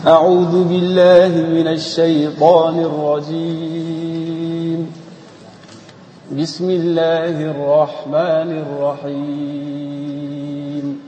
أعوذ بالله من الشيطان الرجيم بسم الله الرحمن الرحيم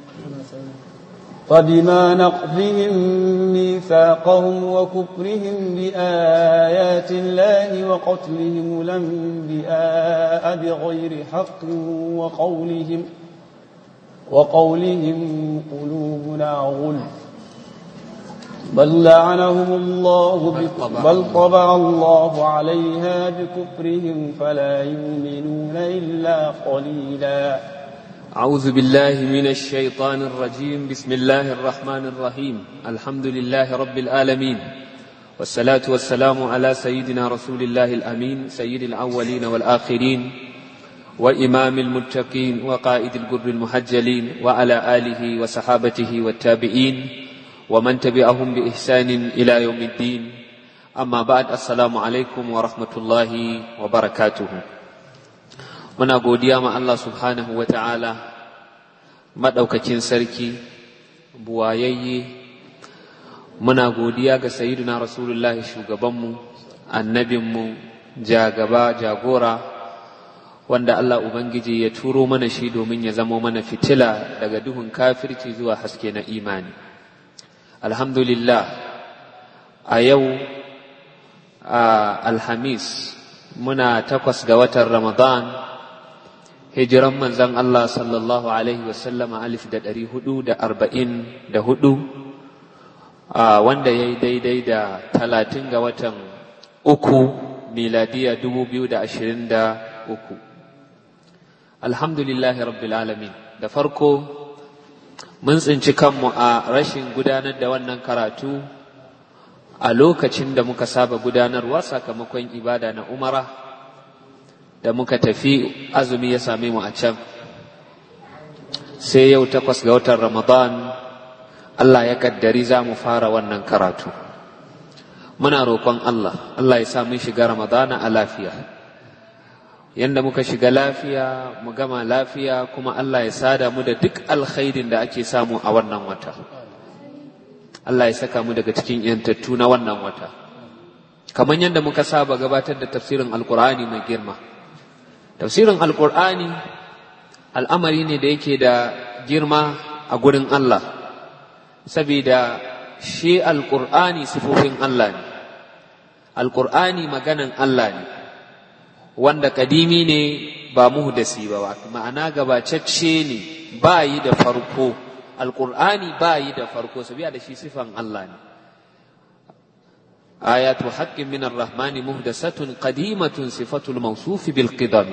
فبما نقضهم ميثاقهم وكفرهم بآيات الله وقتلهم الأنبياء بغير حق وقولهم وقولهم قلوبنا غلف بل لعنهم الله بك- بل طبع الله عليها بكفرهم فلا يؤمنون إلا قليلا أعوذ بالله من الشيطان الرجيم بسم الله الرحمن الرحيم الحمد لله رب العالمين والصلاة والسلام على سيدنا رسول الله الأمين سيد الأولين والآخرين وإمام المتقين وقائد الجر المحجلين وعلى آله وصحابته والتابعين ومن تبعهم بإحسان إلى يوم الدين أما بعد السلام عليكم ورحمة الله وبركاته muna godiya ma Allah subhanahu wa ta'ala maɗaukakin sarki buwayayye muna godiya ga sayyiduna rasulullahi shugabanmu annabinmu jagaba jagora wanda Allah Ubangiji ya turo mana shi domin ya zamo mana fitila daga duhun kafirci zuwa haske na imani alhamdulillah a yau a alhamis muna takwas ga watan ramadan hijiran manzan Allah sallallahu Alaihi wasallama alif da ɗari hudu da arba'in da hudu wanda ya yi daidai da talatin ga watan uku miladiya dubu biyu da ashirin da uku alhamdulillahi rabbil alamin da farko mun tsinci kanmu a rashin gudanar da wannan karatu a lokacin da muka saba gudanarwa sakamakon ibada na umara da muka tafi azumi ya same mu a can sai yau takwas ga watan ramadan Allah ya kaddari za mu fara wannan karatu muna roƙon Allah Allah ya sa mun shiga ramadana a lafiya yanda muka shiga lafiya mu gama lafiya kuma Allah ya sada mu da duk alkhairin da ake samu a wannan wata Allah ya saka mu daga cikin yantattu na wannan wata kamar yadda muka saba gabatar da tafsirin alkur'ani mai girma tafsirin alkur'ani al'amari ne da yake da girma a gurin Allah saboda shi alkur'ani sifofin Allah ne alkur'ani maganan Allah ne wanda kadimi ne ba muhdasi ba ma'ana gabacacce ne ba yi da farko alkur'ani ba yi da farko sabiya da shi sifan Allah ne آيات حق من الرحمن مهدسة قديمة صفة الموصوف بالقدم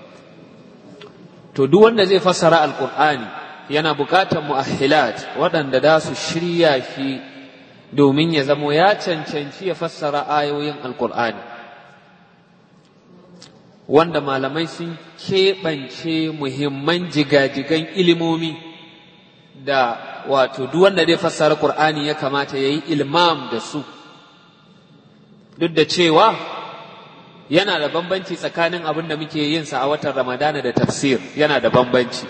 to duk wanda zai fassara alkur'ani yana buƙatar mu'ahhilat waɗanda da su shirya shi domin ya zamo ya cancanci ya fassara ayoyin alkur'ani wanda malamai sun keɓance muhimman jigajigan ilimomi da wato duk wanda zai fassara ƙur'ani ya kamata ya yi ilmam da su duk da cewa yana da bambanci tsakanin abin da muke yin sa a watan ramadana da tafsir yana da bambanci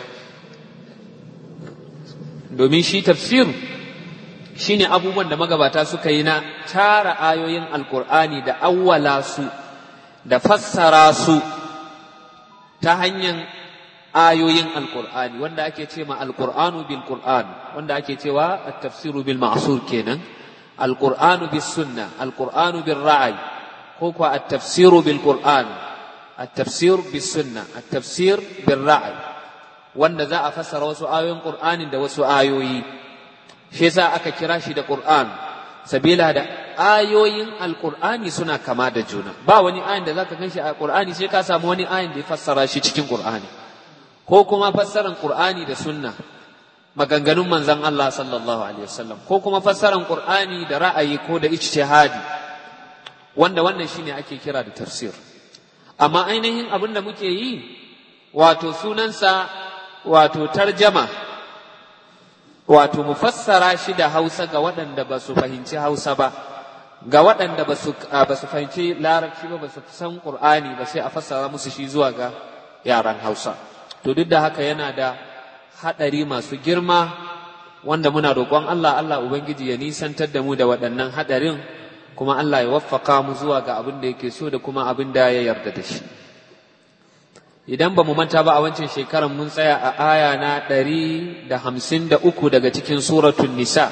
domin shi tafsir shine abubuwan da magabata suka yi na tara ayoyin alkur'ani da awwala su da fassara su ta hanyar ayoyin alkur'ani wanda ake ce ma alkur'anu bil qur'an wanda ake cewa at-tafsiru bil ma'sur kenan القرآن بالسنة القرآن بالرعي هو التفسير بالقرآن التفسير بالسنة التفسير بالرعي wanda za a fassara wasu ayoyin Qur'anin da wasu ayoyi shi yasa aka kira shi da Qur'an sabila da ayoyin Alƙur'ani suna kama da juna ba wani ayin da zaka ganshi a Qur'ani sai ka samu wani ayin da ya fassara shi cikin Qur'ani ko kuma fassaran Qur'ani da sunna maganganun manzan Allah sallallahu Alaihi wasallam ko kuma fassaran Qur'ani da ra'ayi ko da ijtihadi wanda wannan shine ake kira da tafsir amma ainihin abin da muke yi wato sunansa wato tarjama wato mu fassara shi da Hausa ga waɗanda ba su fahimci Hausa ba ga waɗanda ba su fahimci larabci ba ba su san Qur'ani ba sai a fassara musu shi zuwa ga yaran Hausa to duk da haka yana da haɗari masu girma wanda muna roƙon Allah Allah ubangiji ya nisantar da mu da waɗannan haɗarin kuma Allah ya waffaka mu zuwa ga abin da yake so da kuma abin da ya yarda da shi idan ba mu manta ba a wancan shekarar mun tsaya a aya na ɗari da hamsin da uku daga cikin suratun nisa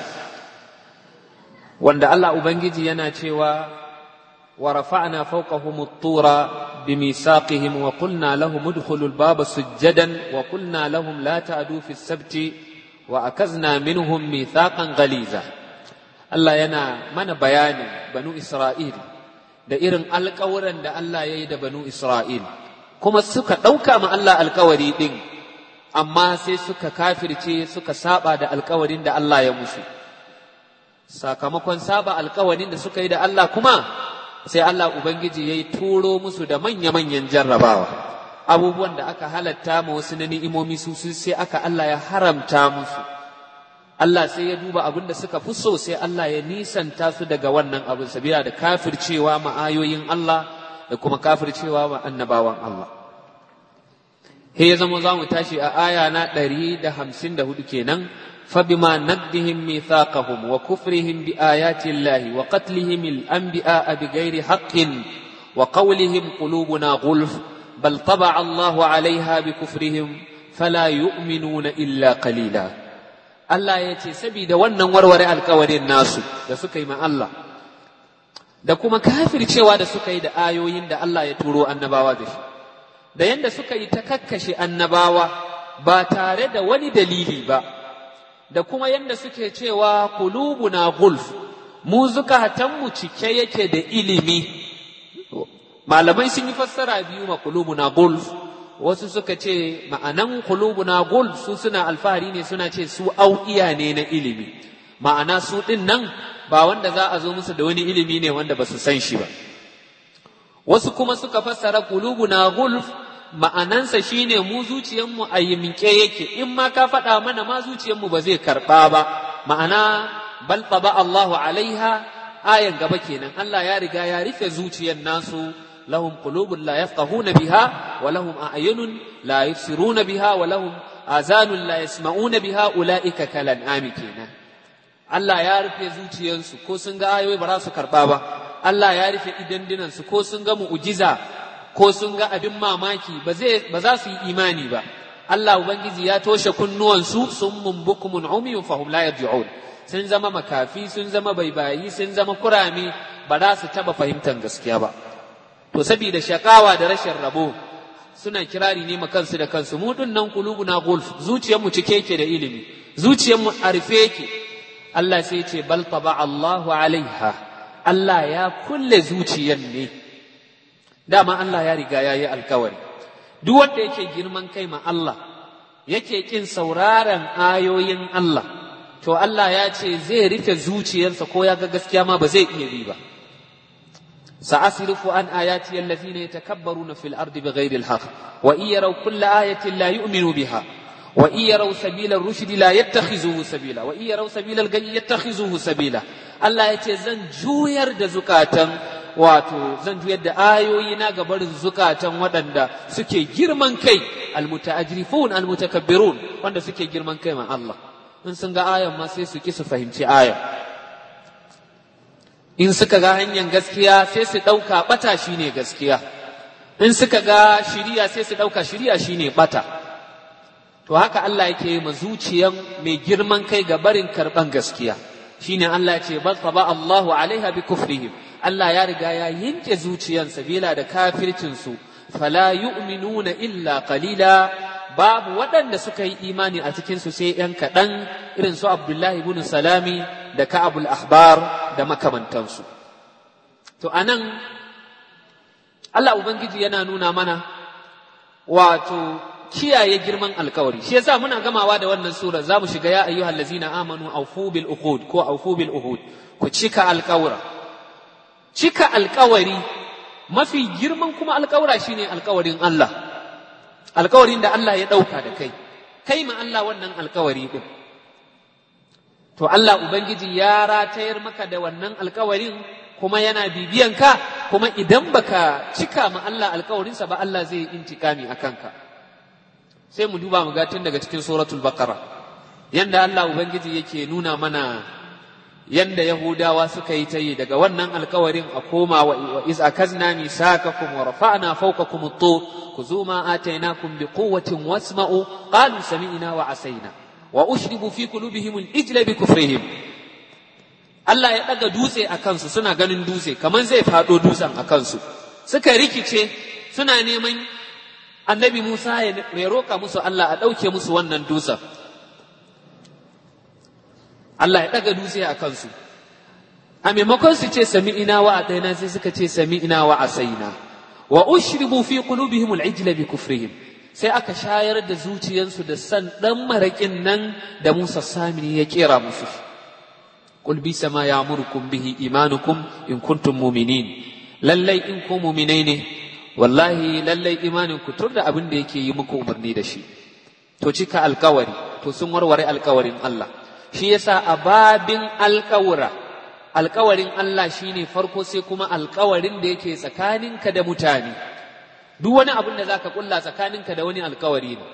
wanda Allah Ubangiji yana cewa wa rafa'na fawqahum at-tura bimisaqihim wa qulna lahum udkhulu al-baba sujjadan wa qulna lahum la ta'du fi as-sabti wa akazna minhum mithaqan ghaliza Allah yana mana bayanin banu Isra'il da irin alƙawuran da Allah ya yi da banu Isra'il kuma suka ɗauka ma Allah alkawari ɗin, amma sai suka kafirce suka saba da alkawarin da Allah ya musu. Sakamakon saba alkawarin da suka yi da Allah kuma, sai Allah Ubangiji ya yi turo musu da manya-manyan jarrabawa. Abubuwan da aka halatta ma wasu na ni'imomi su sai aka Allah ya haramta musu. Allah sai ya duba abin da suka fi so sai Allah ya nisanta su daga wannan abin sabila da kafircewa ma ayoyin Allah. da kuma kafircewa wa annabawan Allah. He ya zama za mu tashi a aya na ɗari da hamsin da hudu kenan, فبما نقضهم ميثاقهم وكفرهم بآيات الله وقتلهم الأنبياء بغير حق وقولهم قلوبنا غلف بل طبع الله عليها بكفرهم فلا يؤمنون إلا قليلا Allah ya ce, Sabida wannan warware alkawarin nasu da suka yi ma Allah, da kuma kafircewa da suka yi da ayoyin da Allah ya turo annabawa da shi, da yadda suka yi ta kakkashe annabawa ba tare da wani dalili ba, da kuma yadda suke cewa kulubuna gulf, mu zukatanmu cike yake da ilimi. Malamai sun yi fassara biyu ma kulubuna gulf, wasu suka ce ma'anan kulubuna gulf su suna alfahari ne suna ce su au'iya ne na ilimi, ma'ana su ɗin nan ba wanda za a zo musu da wani ilimi ne wanda ba su san shi ba. Wasu kuma suka fassara kulubuna gulf ma'anansa shine mu zuciyarmu a yimke yake in ma ka faɗa mana ma zuciyarmu ba zai karɓa ba ma'ana bal ba Allahu alaiha ayan gaba kenan Allah ya riga ya rufe zuciyar nasu lahum qulubun la yafqahuna biha wa lahum a'yunun la yubsiruna biha wa lahum azanun la yasma'una biha ulaika kalan ami kenan Allah ya rufe zuciyarsu ko sun ga ayoyi ba za su karɓa ba Allah ya rufe idandunansu ko sun ga mu'jiza ko sun ga abin mamaki ba za su yi imani ba Allah ubangiji ya toshe kunnuwansu sun mumbukumun umiyun fahum la yarji'un sun zama makafi sun zama baibayi sun zama kurame ba za su taba fahimtar gaskiya ba to saboda shakawa da rashin rabo suna kirari ne kansu da kansu mu nan kulubuna gulf zuciyarmu cike yake da ilimi zuciyarmu a rufe yake Allah sai ce bal taba Allahu alaiha Allah ya kulle zuciyar ne dama Allah ya riga ya yi alkawari duk wanda yake girman kai ma Allah yake kin sauraron ayoyin Allah to Allah ya ce zai rufe zuciyarsa ko ya ga gaskiya ma ba zai iya bi ba sa'asrifu an ayati allazina yatakabbaruna fil ardi bighairi alhaq wa in yaraw kulla ayatin la yu'minu biha wa in yaraw sabila ar-rushd la yattakhizuhu sabila wa in yaraw sabila al-ghayy yattakhizuhu sabila Allah ya ce zan juyar da zukatan wato zan juyar da ayoyi na ga barin zukatan waɗanda suke girman kai almutaajrifun almutakabbirun wanda suke girman kai ma Allah in sun ga ayan ma sai su ki su fahimci ayan in suka ga hanyar gaskiya sai su ɗauka ɓata shine gaskiya in suka ga shiriya sai su ɗauka shiriya shine ɓata to haka Allah yake ma zuciyan mai girman kai ga barin karɓan gaskiya shine Allah ya ce bal taba Allahu alaiha bi kufrihim Allah ya riga ya yanke zuciyan sabila da kafircin su fala yu'minuna illa qalila babu waɗanda suka yi imani a cikin su sai ‘yan kaɗan irin su Abdullahi ibn Salami da Ka'abul Ahbar da makamantansu. To anan Allah Ubangiji yana nuna mana wato kiyaye girman alkawari shi yasa muna gamawa da wannan sura za mu shiga ya ayyuhal ladzina amanu awfu bil uqud ko awfu bil uhud ku cika alkawura cika alkawari mafi girman kuma alkawura shine alkawarin Allah alkawarin da Allah ya dauka da kai kai ma Allah wannan alkawari din to Allah ubangiji ya ratayar maka da wannan alkawarin kuma yana bibiyan ka kuma idan baka cika ma Allah alkawarinsa ba Allah zai intikami akan ka sai mu duba mu ga tun daga cikin suratul baqara yanda Allah ubangiji yake nuna mana yanda Yahudawa suka yi ta yi daga wannan alkawarin a koma wa iz akazna misakakum wa rafa'na fawqakum at-tur khudhu ma atainakum biquwwatin wasma'u qalu sami'na wa asaina wa ushribu fi qulubihim al-ijla bi kufrihim Allah ya daga dutse a kansu suna ganin dutse kamar zai fado dutsen a kansu suka rikice suna neman annabi Musa ya roka musu Allah a ɗauke musu wannan dutsen Allah ya ɗaga dutse a kansu a maimakon su ce sami ina wa a sai suka ce sami ina wa a saina wa ushribu fi qulubihim al-ijla bi kufrihim sai aka shayar da zuciyansu da san dan marakin nan da Musa Samiri ya kera musu qul bi sama ya'murukum bihi imanukum in kuntum mu'minin lallai in ku mu'minai ne wallahi lallai imanin ku tur da abin da yake yi muku umarni da shi to cika alkawari to sun warware alkawarin Allah shi yasa a babin alkawura alkawarin Allah shine farko sai kuma alkawarin da yake tsakaninka da mutane duk wani abin da zaka kulla tsakaninka da wani alkawari ne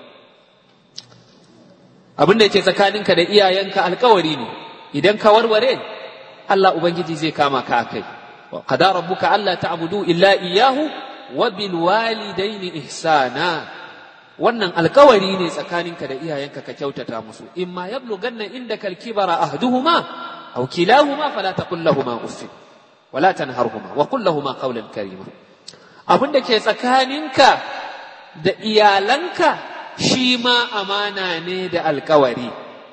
abin da yake tsakaninka da iyayenka alkawari ne idan ka warware Allah ubangiji zai kama ka akai wa qada rabbuka alla ta'budu illa iyyahu wa bil walidaini ihsana wannan alkawari ne tsakaninka da iyayenka ka kyautata musu in ma yablughanna indaka al-kibara ahduhuma aw kilahuma fala taqul lahumu uff wala tanharhuma wa qul lahumu qawlan karima abin da ke tsakaninka da iyalanka shi ma amana ne da alkawari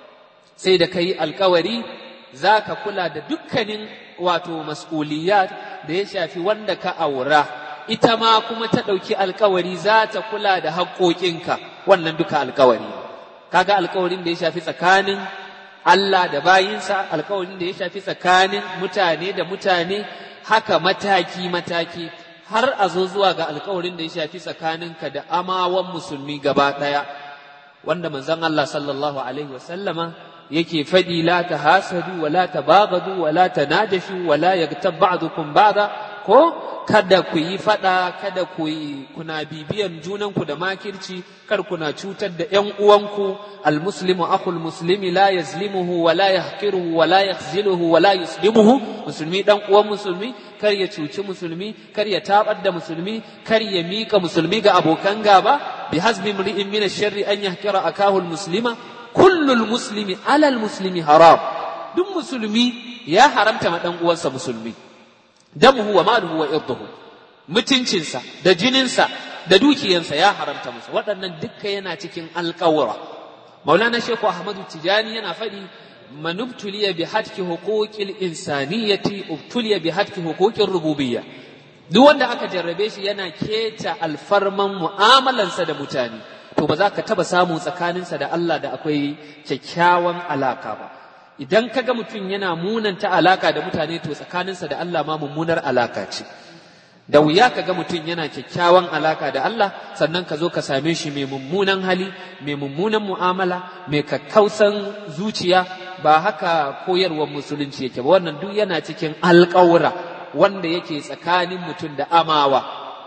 sai da kai alkawari za ka kula da dukkanin wato mas'uliyat da ya shafi wanda ka aura ita ma kuma ta ɗauki alkawari za ta kula da haƙoƙinka wannan duka alkawari kaga alkawarin da ya shafi tsakanin Allah da bayinsa alkawarin da ya shafi tsakanin mutane da mutane haka mataki mataki har a zo zuwa ga alkawarin da ya shafi tsakaninka da amawan musulmi gaba ɗaya wanda manzon Allah sallallahu alaihi wasallama yake faɗi la ta hasadu wa la ta bagadu wa la ta najashu wa la yagtab ba'dukum ba'da ko kada ku yi faɗa kada ku yi kuna bibiyan junanku da makirci kar kuna cutar da ƴan uwanku almuslimu akhul muslimi la yazlimuhu wa la yahqiruhu wa la yakhziluhu wa la yuslimuhu musulmi dan uwan musulmi kar ya cuci musulmi kar ya tabar da musulmi kar ya mika musulmi ga abokan gaba bi hasbi mri'in min ash-sharri an yahqira akahu al-muslima kullu al-muslimi ala al-muslimi haram duk musulmi ya haramta ma dan uwansa musulmi damuhu wa maluhu wa irduhu mutuncinsa da jininsa da dukiyansa ya haramta musu waɗannan dukka yana cikin alƙawura maulana shehu ahmadu tijani yana faɗi man ubtuliya bi hatki huquqil insaniyati ubtuliya bi hatki huquqir rububiyya duk wanda aka jarrabe shi yana keta alfarman mu'amalansa da mutane to ba za ka taba samu tsakaninsa da Allah da akwai kyakkyawan alaka ba idan kaga mutum yana munanta alaka da mutane to tsakaninsa da Allah ma mummunar alaka ce da wuya kaga mutum yana kyakkyawan alaka da Allah sannan ka zo ka same shi mai mummunan hali mai mummunan mu'amala mai kakkausan zuciya ba haka koyarwar musulunci yake ba wannan duk yana cikin alƙawura wanda yake tsakanin mutum da amawa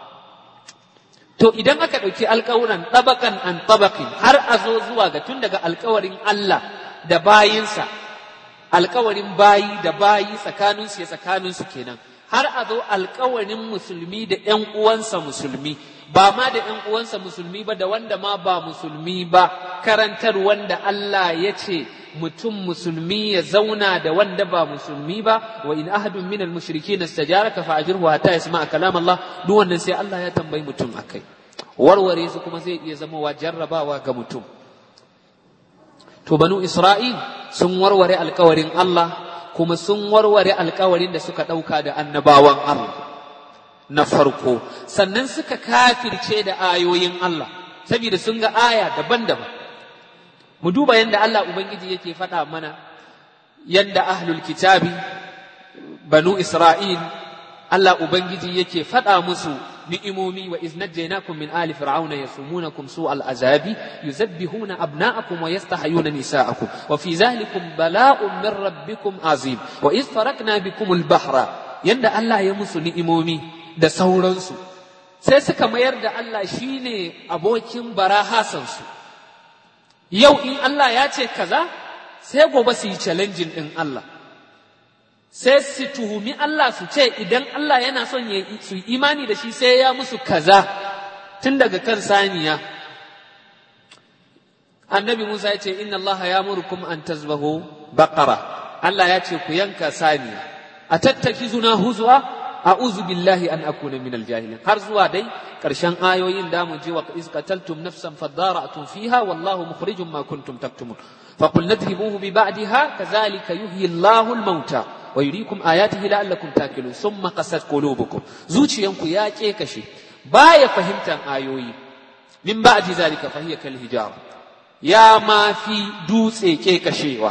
to idan aka ɗauki alƙawuran ɗabakan an ɗabakin har a zo zuwa ga tun daga alƙawarin Allah da bayinsa alkawarin bayi da bayi tsakaninsu ya tsakaninsu kenan har a zo alkawarin musulmi da ‘yan uwansa musulmi ba ma da ‘yan uwansa musulmi ba da wanda ma ba musulmi ba karantar wanda Allah ya ce mutum musulmi ya zauna da wanda ba musulmi ba wa in ahadun min al-mushrikeena istajaraka fa ajirhu hatta yasma'a kalam Allah duk wannan sai Allah ya tambayi mutum akai warware su kuma zai iya zama wa jarrabawa ga mutum to banu Isra'il sun warware alkawarin Allah kuma sun warware alkawarin da suka ɗauka da annabawan Allah na farko sannan suka kafirce da ayoyin Allah saboda sun ga aya daban-daban mu duba yadda Allah Ubangiji yake faɗa mana yadda ahlul kitabi banu Isra'il Allah Ubangiji yake faɗa musu ni'imomi wa iz najjaynakum min ali fir'auna yasumunakum su'al azabi yuzabbihuna abna'akum wa yastahyuna nisa'akum wa fi zalikum bala'un min rabbikum azim wa iz farakna bikum al-bahra yanda Allah ya musu ni'imomi da sauransu sai suka mayar da Allah shine abokin barahasansu yau in Allah ya ce kaza sai gobe su yi challenging ɗin Allah sai su tuhumi Allah su ce idan Allah yana son su yi imani da shi sai ya musu kaza tun daga kan saniya annabi Musa ya ce inna Allah ya murkum an tazbahu baqara Allah ya ce ku yanka saniya a tattaki zuna huzwa a'udhu billahi an akuna minal jahilin har zuwa dai karshen ayoyin da mu je wa iz qataltum nafsan fadara'tum fiha wallahu mukhrijum ma kuntum taktumun فقل نضربوه ببعدها كذلك يحيي الله الموتى ويريكم آياته لعلكم تاكلون ثم قست قلوبكم زوجيانكو يا كيكشي بايا فهمتن آيوي من بعد ذلك فهي كالهجار يا ما في دوسي كيكشيوا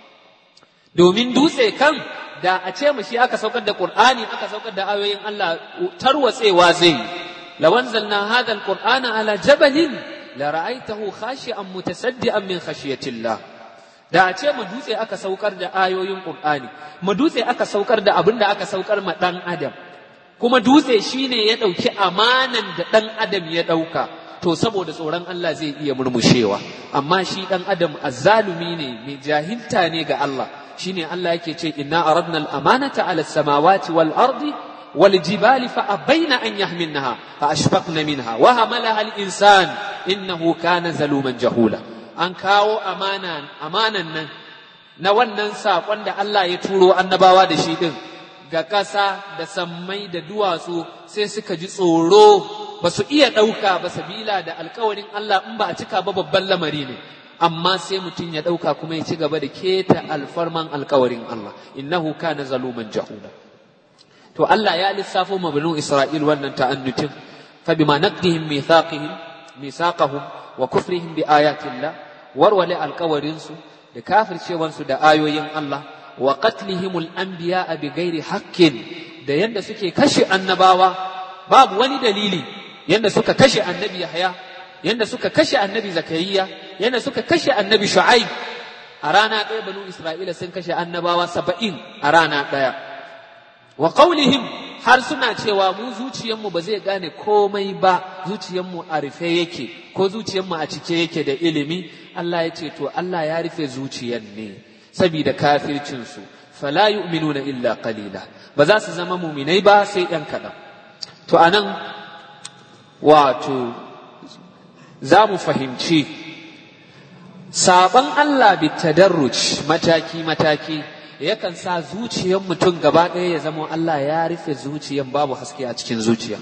domin dutse kan da a ce mu shi aka saukar da Qur'ani aka saukar da ayoyin Allah tarwatsewa zai lawanzalna hadha alqur'ana ala jabalin la ra'aitahu khashi'an mutasaddian min khashiyatillah da a ce mu dutse aka saukar da ayoyin Qur'ani mu dutse aka saukar da abin da aka saukar ma dan adam kuma dutse shine ya dauki amanan da dan adam ya dauka to saboda tsoron Allah zai iya murmushewa amma shi dan adam azzalumi ne mai jahilta ne ga Allah shine Allah yake ce inna aradna al-amanata ala samawati wal ardi wal jibali fa abaina an yahmilnaha fa ashfaqna minha wa hamalaha al-insan innahu kana zaluman jahula an kawo amana amanan nan na wannan saƙon da Allah ya turo annabawa da shi din ga ƙasa da sammai da duwatsu sai suka ji tsoro ba su iya ɗauka ba sabila da alkawarin Allah in ba a cika ba babban lamari ne amma sai mutum ya ɗauka kuma ya ci gaba da keta alfarman alkawarin Allah innahu kana zaluman jahula to Allah ya lissafo ma banu Isra'il wannan ta'annutin fa bima naqdihim mithaqihim mithaqahum wa kufrihim bi ayatillah warwale alkawarin su da kafircewan su da ayoyin Allah wa qatlihimul anbiya bi ghairi haqqin da yanda suke kashe annabawa babu wani dalili yanda suka kashe annabi Yahya yanda suka kashe annabi Zakariya yanda suka kashe annabi Shu'aib a rana ɗaya banu Isra'ila sun kashe annabawa saba'in a rana ɗaya wa qaulihim har suna cewa mu zuciyarmu ba zai gane komai ba zuciyarmu a rufe yake ko zuciyarmu a cike yake da ilimi Allah ya ce to Allah ya rufe zuciyar ne saboda kafircinsu fala yu'minuna illa qalila ba za su zama muminai ba sai ɗan kaɗan to anan wato za mu fahimci saban Allah bi tadarruj mataki mataki yakan sa zuciyar mutum gaba ɗaya ya zama Allah ya rufe zuciyar babu haske a cikin zuciya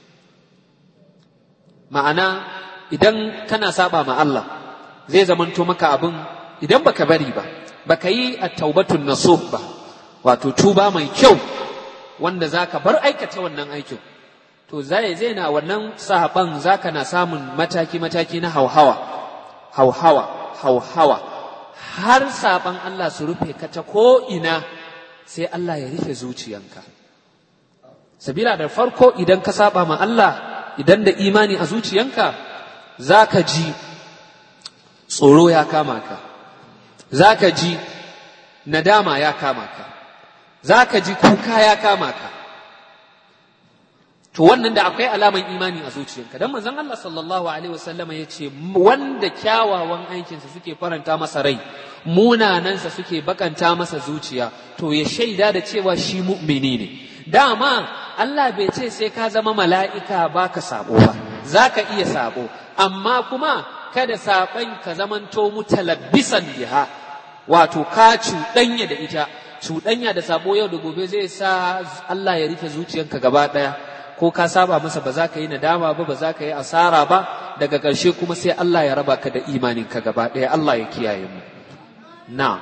ma'ana idan kana saba ma Allah zai zamanto maka abin idan baka bari ba baka yi at-taubatun nasuh ba wato tuba mai kyau wanda zaka bar aikata wannan aikin to zai zai na wannan sahaban zaka na samun mataki mataki na hauhawa hauhawa hauhawa har saban Allah su rufe ka ta ko ina sai Allah ya rufe zuciyanka sabila da farko idan ka saba ma Allah idan da imani a zuciyanka zaka ji tsoro ya kama ka zaka ji nadama ya kama ka zaka ji kuka ya kama ka to wannan da akwai alaman imani a zuciyarka dan manzon Allah sallallahu alaihi wasallama yace wanda kyawawan aikinsa suke faranta masa rai munanansa suke bakanta masa zuciya to ya shaida da cewa shi mu'mini ne dama Allah bai ce sai ka zama mala'ika baka sabo ba zaka iya sabo amma kuma kada saban ka zamanto mutalabbisan biha wato ka cuɗanya da ita cuɗanya da sabo yau da gobe zai sa Allah ya rufe zuciyanka gaba ɗaya ko ka saba masa ba za ka yi nadama ba ba za ka yi asara ba daga ƙarshe kuma sai Allah ya raba ka da imaninka gaba ɗaya Allah ya kiyaye mu na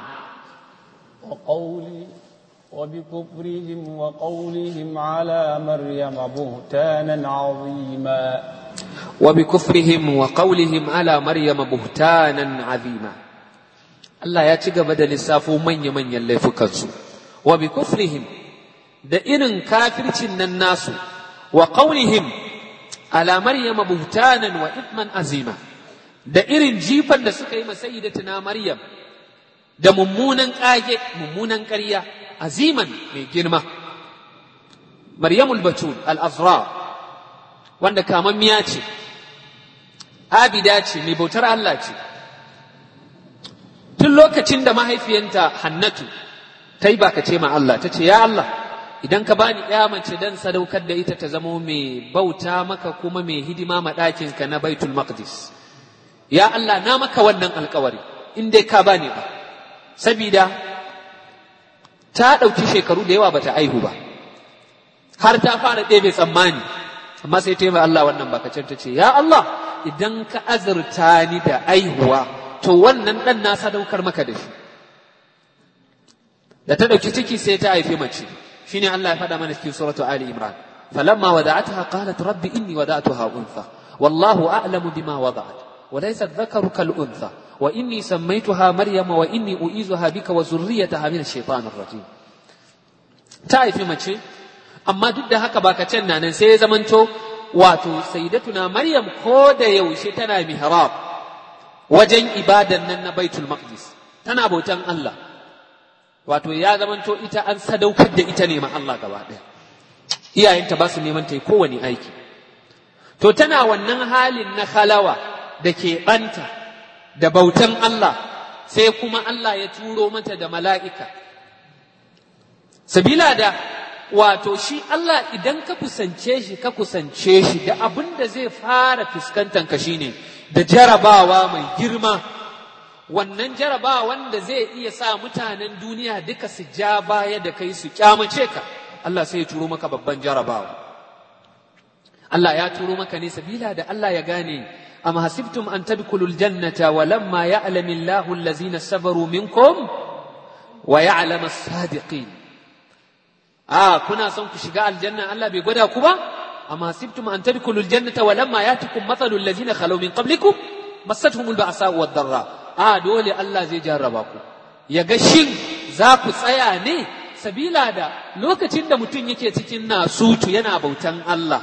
وقولي وبكفرهم وقولهم على مريم بهتانا عظيما وبكفرهم وقولهم على مريم بهتانا عظيما Allah ya ci gaba da lissafo manya-manyan laifukansu, wa bi kufrihim da irin kafircin nan nasu wa ƙaunihim ala maryama buhtanan wa ithman azima da irin jifan da suka yi masayyidatuna maryam da mummunan ƙage mummunan ƙarya aziman mai girma maryamul batul al-azra wanda kamammiya ce abida ce mai bautar Allah ce tun lokacin da mahaifiyanta hannatu ta yi bakace ma Allah ta ce ya Allah idan ka bani ya mace dan sadaukar da ita ta zamo mai bauta maka kuma mai hidima ma ɗakinka na baitul maqdis ya Allah na maka wannan alkawari in dai ka bani ba sabida ta ɗauki shekaru da yawa bata aihu ba har ta fara ɗebe tsammani amma sai ta yi Allah wannan bakacin ta ce ya Allah idan ka azurta ni da aihuwa to wannan ɗan na sadaukar maka da shi da ta ɗauki ciki sai ta haifi mace shine Allah ya faɗa mana cikin suratu Ali Imran falamma wada'ataha qalat rabbi inni wada'tuha untha wallahu a'lamu bima wada'at وليس الذكر كالأنثى وإني سميتها مريم وإني أعيذها بك وذريتها من الشيطان الرجيم تعرف mace amma duk da haka baka can nan sai ya zamanto wato sayyidatuna Maryam ko da yaushe tana mihrab wajen ibadan nan na Baitul Maqdis tana bautan Allah wato ya zamanto ita an sadaukar da ita ne ma Allah gaba ɗaya iyayenta ba su neman ta yi kowane aiki to tana wannan halin na khalawa da ke ɓanta da bautan Allah sai kuma Allah ya turo mata da mala'ika sabila da wato shi Allah idan ka kusance shi ka kusance shi da abin da zai fara fuskantanka shine da jarabawa mai girma wannan jarabawa wanda zai iya sa mutanen duniya duka su ja baya da kai su kyamace ka Allah sai ya turo maka babban jarabawa Allah ya turo maka ne sabila da Allah ya gane أم حسبتم أن تدخلوا الجنة ولما يعلم الله الذين صبروا منكم ويعلم الصادقين آه كنا صنك شقاء الجنة ألا بيقودا كبا أم حسبتم أن تدخلوا الجنة ولما يأتكم مثل الذين خلوا من قبلكم مستهم البأساء والضراء آه دولي الله زي جرباكم يغشين ذاكو سياني sabila da lokacin da mutum yake cikin nasutu yana bautan Allah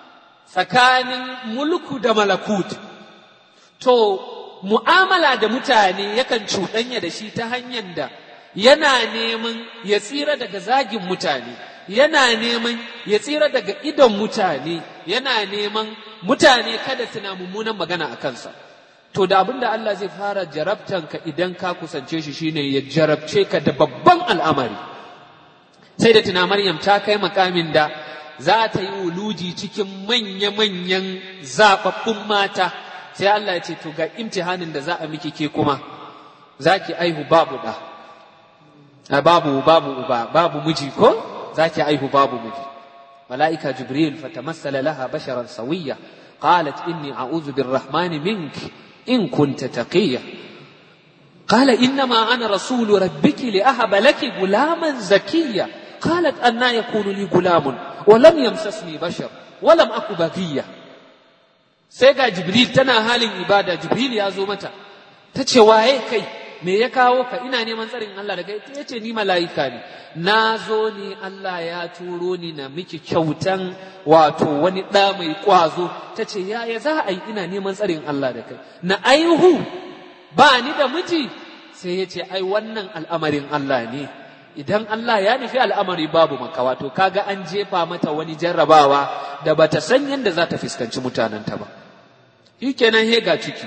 tsakanin mulku da malakut to mu'amala da mutane yakan cuɗanya da shi ta hanyar da yana neman ya tsira daga zagin mutane yana neman ya tsira daga idon mutane yana neman mutane kada suna mummunan magana a kansa to da abin da Allah zai fara jarabtanka idan ka kusance shi shine ya jarabce ka da babban al'amari sai da tuna Maryam ta kai makamin da za ta yi wuluji cikin manya-manyan zaɓaɓɓun mata sai Allah ya ce to ga imtihanin da za a miki ke kuma za ki aihu babu ɗa babu babu uba babu miji ko za ki aihu babu miji mala'ika jibril fatamassala laha basharan sawiyya qalat inni a'udhu birrahmani mink in kunta taqiyya قال إنما أنا رسول ربك لأهب لك غلاما زكيا قالت أنا يكون لي غلام ولم يمسسني بشر ولم أك بغيا سيغا جبريل تنا حال ibada jibril ya zo mata ta ce waye kai me ya kawo ka ina neman tsarin Allah daga ita yace ni mala'ika ne na zo ne Allah ya turo ni na miki kyautan wato wani ɗa mai ƙwazo ta ce yaya za a yi ina neman tsarin Allah da kai na aihu ba ni da miji sai ya ce ai wannan al'amarin Allah ne idan Allah ya nufi al'amari babu makawa to kaga an jefa mata wani jarrabawa da bata san yadda za ta fuskanci mutanenta ba shikenan he ga ciki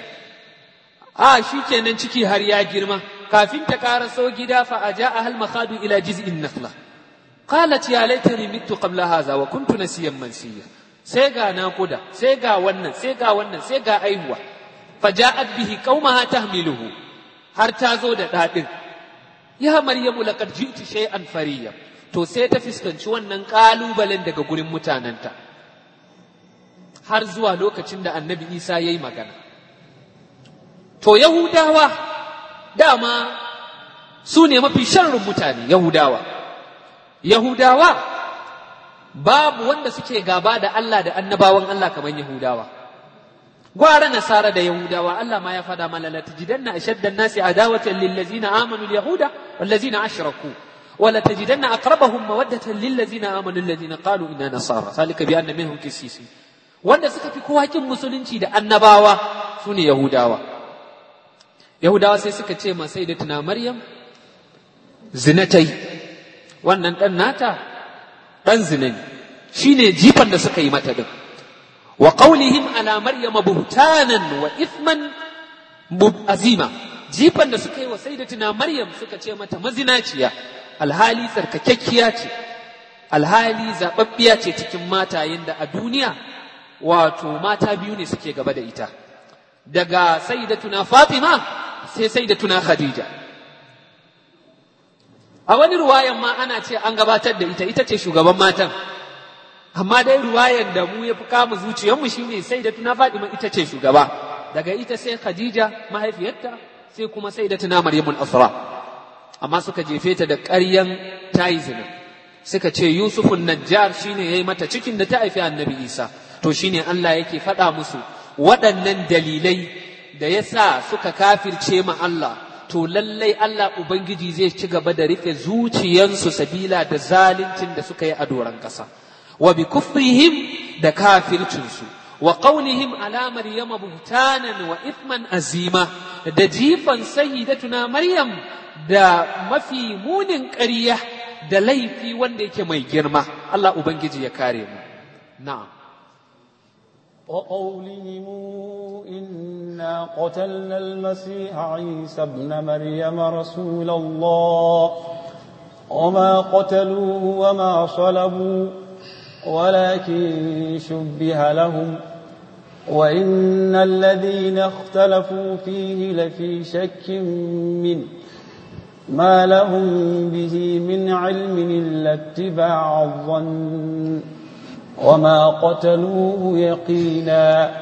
a shikenan ciki har ya girma kafin ta karaso gida fa aja'a hal makhadu ila jiz'in nakhla qalat ya laitani mittu qabla hadha wa kuntu nasiyan mansiya sai ga nakuda sai ga wannan sai ga wannan sai ga aihuwa faja'at bihi qaumaha tahmiluhu har ta zo da dadin ya maryamu laqad ji'ti shay'an fariya to sai ta fuskanci wannan kalubalen daga gurin mutanenta har zuwa lokacin da annabi isa ya yi magana to yahudawa dama su ne mafi sharrin mutane yahudawa yahudawa babu wanda suke gaba da Allah da annabawan Allah kamar yahudawa gwara nasara da yahudawa Allah ma ya fada mana la tajidanna ashadda an-nasi adawatan lil ladzina amanu al-yahuda wal ladzina ashraku ولا تجدن أقربهم مودة للذين آمنوا الذين قالوا إنا نصارى ذلك بأن منهم كسيسي wanda suka fi kowa kin musulunci da annabawa su ne Yahudawa. Yahudawa sai suka ce ma sai da tuna Maryam zinatai wannan ɗan nata ɗan zina ne shi ne jifan da suka yi mata ɗin. Wa ƙaunihim ala Maryama buhtanan wa ithman azima jifan da suka yi wa sayyidatuna maryam suka ce mata mazinaciya alhali tsarkakekkiya ce alhali zababbiya ce cikin matayen da a duniya wato mata biyu ne suke gaba da ita daga sayyidatuna fatima sai sayyidatuna khadija a wani ruwayan ma ana ce an gabatar da ita ita ce shugaban matan amma dai ruwayan da mu ya fi kama zuciyarmu shine sayyidatuna fatima ita ce shugaba daga ita sai khadija mahaifiyarta sai kuma sayyidatuna maryamul asra amma suka jefe ta da ƙaryan tayi zina suka ce yusufun najjar shine yayi mata cikin da ta haifi annabi isa to shine Allah yake faɗa musu waɗannan dalilai da ya sa suka kafirce ma Allah to lallai Allah Ubangiji zai ci gaba da rufe zuciyansu sabila da zaluncin da suka yi a doron ƙasa wa bi kufrihim da kafircinsu wa qaulihim ala maryama buhtanan wa ithman azima da jifan sayyidatuna maryam da mafi munin ƙarya da laifi wanda yake mai girma Allah Ubangiji ya kare mu na'am وقولهم إنا قتلنا المسيح عيسى ابن مريم رسول الله وما قتلوه وما صلبوا ولكن شبه لهم وإن الذين اختلفوا فيه لفي شك منه ما لهم به من علم إلا اتباع الظن وما قتلوه يقينا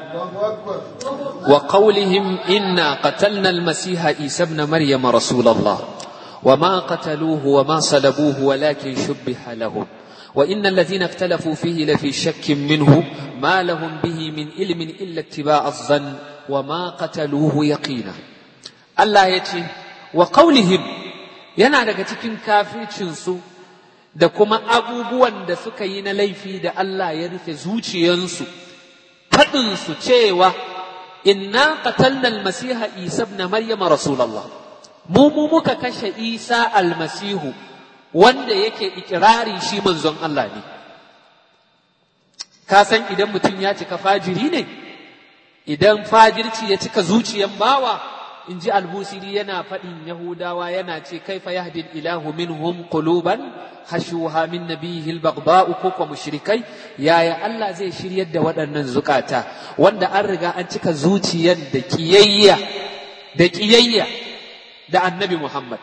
وقولهم إنا قتلنا المسيح عيسى ابن مريم رسول الله وما قتلوه وما صلبوه ولكن شبه لهم وإن الذين اختلفوا فيه لفي شك منه ما لهم به من علم إلا اتباع الظن وما قتلوه يقينا الله يتي وقولهم yana daga cikin kafircinsu da kuma abubuwan da suka yi na laifi da Allah ya rufe zuciyansu faɗinsu cewa inna qatalna almasiha isa ibn maryama rasulullah mu mu muka kashe isa almasihu wanda yake ikirari shi manzon Allah ne ka san idan mutum ya cika fajiri ne idan fajirci ya cika zuciyan bawa in ji albusiri yana faɗin yahudawa yana ce kaifa yahdil ilahu minhum quluban hashuha min nabiyihil baghda'u ko kuma mushrikai yaya Allah zai shiryar da waɗannan zukata wanda an riga an cika zuciyar da kiyayya da kiyayya da annabi Muhammad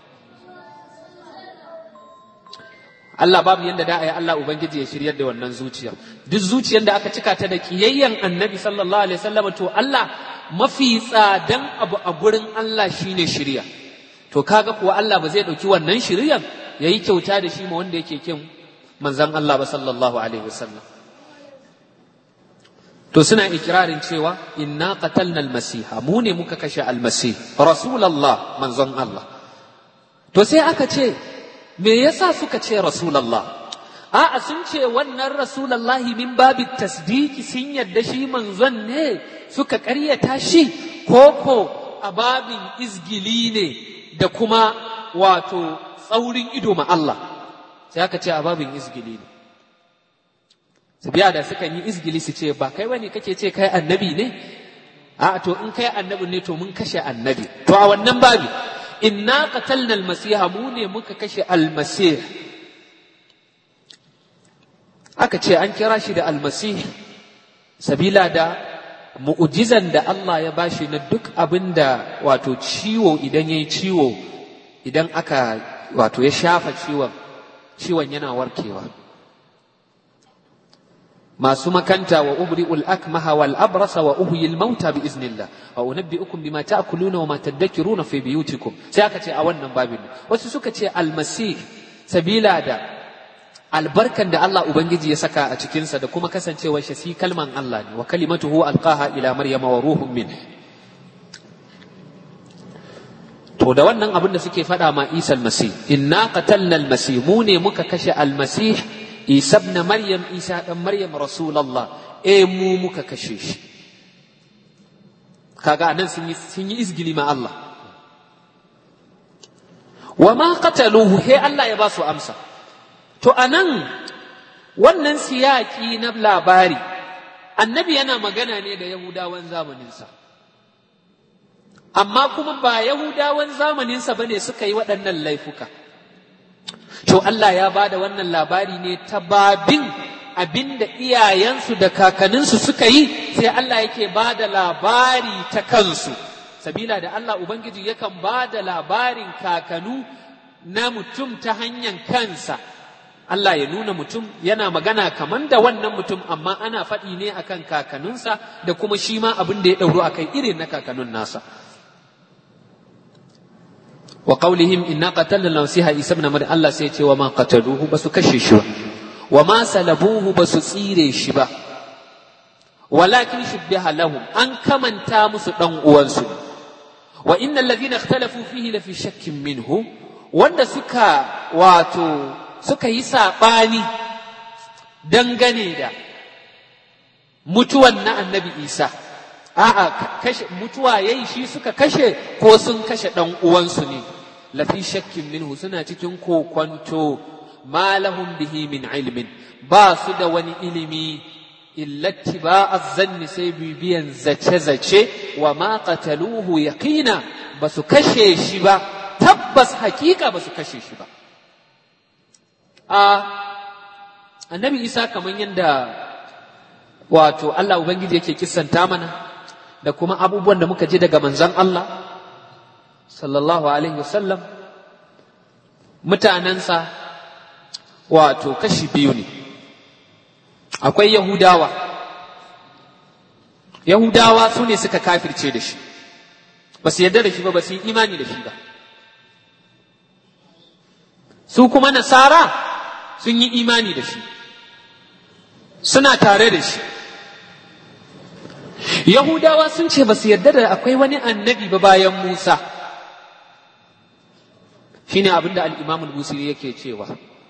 Allah babu yanda da ayi Allah ubangiji ya shiryar da wannan zuciyar duk zuciyar da aka cika ta da kiyayyan annabi sallallahu alaihi wasallam to Allah mafi tsadan abu a gurin Allah shine shirya to kaga kuwa Allah ba zai ɗauki wannan shiryan yayi kyauta da shi ma wanda yake kin manzon Allah ba sallallahu alaihi wasallam to suna ikirarin cewa inna qatalna almasiha mu ne muka kashe almasih rasulullah manzon Allah to sai aka ce me yasa suka ce rasulullah a'a sun ce wannan rasulullahi min babi tasdiki sun yadda shi manzon ne suka ƙaryata shi koko a babin izgili ne da kuma wato tsaurin ido ma Allah sai aka ce a babin izgili ne su biya da suka yi izgili su ce ba kai wani kake ce kai annabi ne a to in kai annabi ne to mun kashe annabi to a wannan babi inna qatalna almasiha mu ne muka kashe almasih aka ce an kira shi da almasih sabila da mu'ujizan da Allah ya bashi na duk abin da wato ciwo idan ya yi ciwo idan aka wato ya shafa ciwon ciwon yana warkewa masu makanta wa ubri'ul akmaha wal abrasa wa uhyil mauta bi iznillah wa unabbi'ukum bima ta'kuluna wa ma tadakkiruna fi biyutikum sai aka ce a wannan babin wasu suka ce almasih sabila da albarkan da Allah Ubangiji ya saka a cikinsa da kuma kasancewar shi kalman Allah ne wa kalimatuhu alqaha ila maryama wa ruhun min to da wannan abin da suke faɗa ma Isa almasih inna qatalna almasih mu ne muka kashe almasih Isa ibn Maryam Isa dan Maryam rasulullah eh mu muka kashe shi kaga anan sun yi sun yi izgili ma Allah wa ma qataluhu he Allah ya ba su amsa To a nan wannan siyaki na labari, annabi yana magana ne da Yahudawan zamaninsa. amma kuma ba yahudawan zamaninsa ba ne suka yi waɗannan laifuka to Allah ya ba da wannan labari ne ta babin abinda iyayensu da kakanninsu suka yi sai Allah yake ba da labari ta kansu sabila da Allah Ubangiji yakan ba da labarin kakanu na mutum ta hanyar kansa Allah ya nuna mutum yana magana kaman da wannan mutum amma ana faɗi ne akan kakanninsa da kuma shi ma abin da ya ɗauro akai irin na kakannin nasa wa qawlihim inna qatalna nasiha isa ibn maryam Allah sai ya ce wa ma qataluhu basu kashe shi ba wa ma salabuhu basu tsire shi ba walakin shubbiha lahum an kamanta musu dan uwansu wa innal ladhina ikhtalafu fihi la fi shakkin minhu wanda suka wato suka yi saɓani dangane da mutuwan na annabi isa a'a kashe mutuwa yayi shi suka kashe ko sun kashe ɗan uwansu ne lafi shakkin minhu suna cikin kokwanto ma lahum bihi min ilmin ba su da wani ilimi illati ba azzanni sai bibiyan zace-zace wa ma qataluhu yaqina ba su kashe shi ba tabbas hakika ba su kashe shi ba a annabi isa kamar yadda wato Allah Ubangiji yake kissanta mana da kuma abubuwan da muka ji daga manzan Allah sallallahu alaihi wasallam mutanensa wato kashi biyu ne akwai yahudawa yahudawa su ne suka kafirce da shi ba su yarda da shi ba ba su yi imani da shi ba su kuma nasara sun yi imani da shi suna tare da shi yahudawa sun ce ba su yarda da akwai wani annabi ba bayan musa shine abin da al'imam al-busiri yake cewa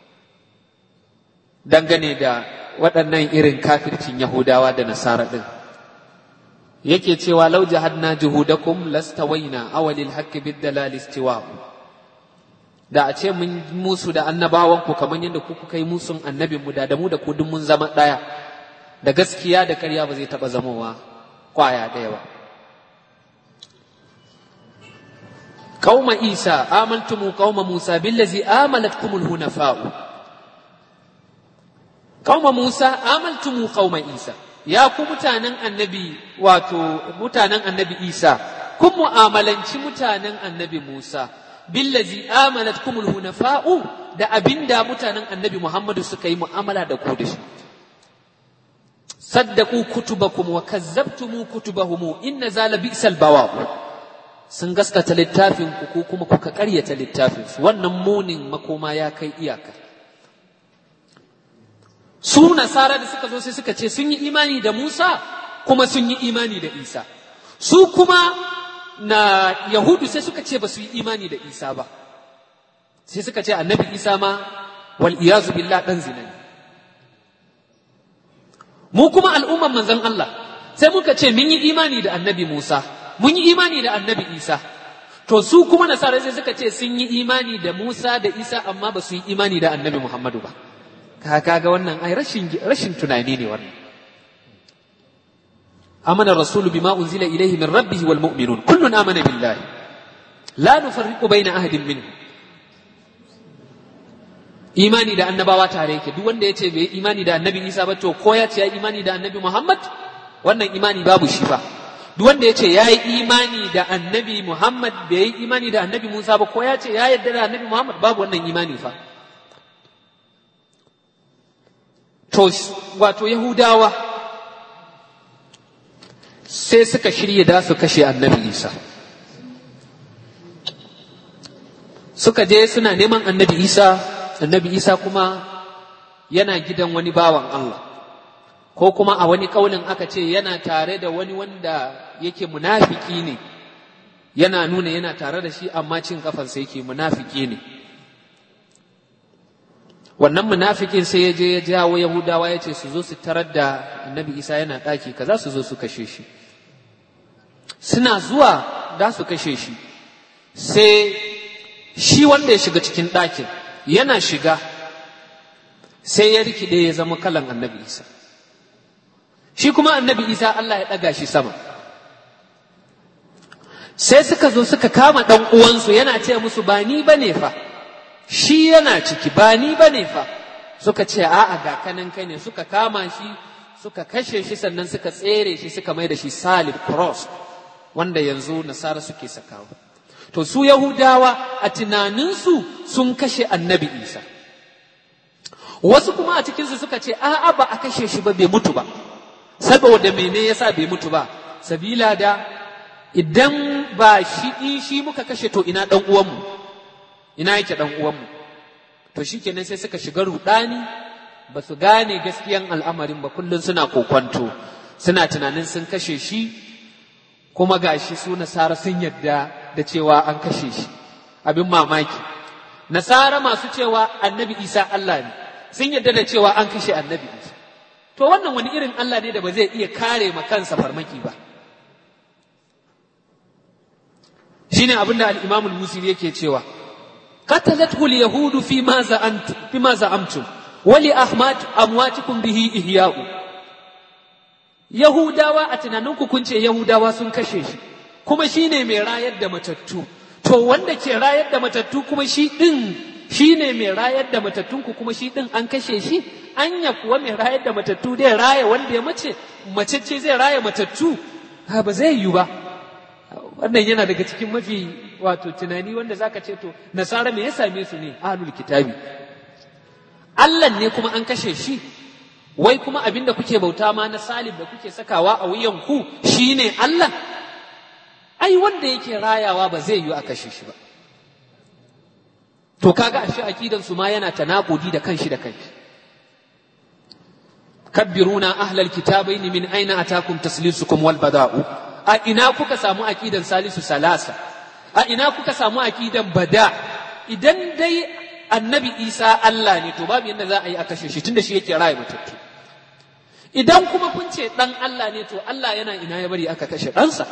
dangane da waɗannan irin kafircin yahudawa da nasara ɗin yake cewa lau jahadna juhudakum lastawaina awalil haqqi bid dalal istiwa'u da a ce mun musu da annabawan ku kamar yadda ku kuka yi musun annabin mu da da mu da ku duk mun zama ɗaya da gaskiya da ƙarya ba zai taɓa zamowa kwaya ɗaya ba qauma isa amantumu qauma musa billazi amanatkumul hunafa'u qauma musa amantumu qauma isa ya ku mutanen annabi wato mutanen annabi isa kun mu'amalanci mutanen annabi musa billazi amanatkumul hunafa'u da abinda mutanen annabi muhammadu suka yi mu'amala da ku da shi saddaku kutubakum wa kazzabtumu kutubahum inna zala bi'sal bawa'u sun gaskata littafin ku ko kuma kuka ƙaryata littafin su wannan munin makoma ya kai iyaka su nasara da suka zo sai suka ce sun yi imani da Musa kuma sun yi imani da Isa su kuma na Yahudu sai suka ce ba su yi imani da Isa ba sai suka ce annabi Isa ma wal iyazu billah dan zina ne mu kuma al'umman manzon Allah sai muka ce mun yi imani da annabi Musa mun yi imani da annabi Isa to su kuma nasara sai suka ce sun yi imani da Musa da Isa amma ba su yi imani da annabi Muhammadu ba kaga wannan ai rashin rashin tunani ne wannan amana rasulu bima unzila ilayhi min rabbih wal mu'minun kullun amana billahi la nufarriqu baina ahadin minhum imani da annabawa tare yake duk wanda ya ce bai imani da annabi isa ba to ko ya ce ya imani da annabi muhammad wannan imani babu shi ba duk wanda ya ce ya yi imani da annabi muhammad bai yi imani da annabi musa ba ko ya ce ya yarda da annabi muhammad babu wannan imani fa to wato yahudawa sai suka shirya da su kashe annabi isa suka je suna neman annabi isa annabi isa kuma yana gidan wani bawan Allah ko kuma a wani kaulin aka ce yana tare da wani wanda yake munafiki ne yana nuna yana tare da shi amma cin kafansa yake munafiki ne wannan munafikin sai ya je ya jawo yahudawa ya ce su zo su tarar da annabi isa yana ɗaki kaza su zo su kashe shi suna zuwa da su kashe shi sai shi wanda ya shiga cikin ɗakin yana shiga sai ya rikide ya zama kalan annabi isa shi kuma annabi isa Allah ya ɗaga shi sama sai suka zo suka kama ɗan uwansu yana ce musu ba ni ba ne fa shi yana ciki ba ni ba ne fa suka ce a'a ga kanan kai ne suka kama shi suka kashe shi sannan suka tsere shi suka mai da shi salib cross wanda yanzu nasara suke sakawa to su yahudawa a tunaninsu sun kashe annabi isa wasu kuma a cikinsu suka ce a'a ba a kashe shi ba bai mutu ba saboda mene yasa bai mutu ba sabila da idan ba shi in shi muka kashe to ina dan uwanmu ina yake dan uwanmu to shikenan sai suka shiga rudani ba su gane gaskiyan al'amarin ba kullum suna kokwanto suna tunanin sun kashe shi kuma gashi su nasara sun yadda da cewa an kashe shi abin mamaki nasara masu cewa annabi isa Allah ne sun yadda da cewa an kashe annabi isa to wannan wani irin Allah ne da ba zai iya kare ma kansa farmaki ba shine abin da al-Imam al-Musiri yake cewa qatalathu al-yahudu fi ma za'antum fi ma za'amtum wa li ahmad amwatikum bihi ihya'u yahudawa a tunaninku kun ce yahudawa sun kashe shi kuma shine mai rayar da matattu to wanda ke rayar da matattu kuma shi din shine mai rayar da matattunku kuma shi din an kashe shi anya kuwa mai rayar da matattu zai raya wanda ya mace mace ce zai raya matattu ha ba zai yi ba wannan yana daga cikin mafi wato tunani wanda zaka ce to nasara me ya same su ne ahlul kitabi Allah ne kuma an kashe shi wai kuma abin da kuke bauta ma na salib da kuke sakawa a wuyan ku shine Allah ai wanda yake rayawa ba zai yi a kashe shi ba to kaga ashe akidan su ma yana tanakudi da kanshi da kanshi kabbiruna ahlal kitabaini min aina atakum taslisukum wal bada'u a ina kuka samu akidan salisu salasa a ina kuka samu akidan bada idan dai annabi isa Allah ne to babu yadda za a yi a kashe shi tunda shi yake raya matattu idan kuma kun ce dan Allah ne to Allah yana ina ya bari aka kashe ɗansa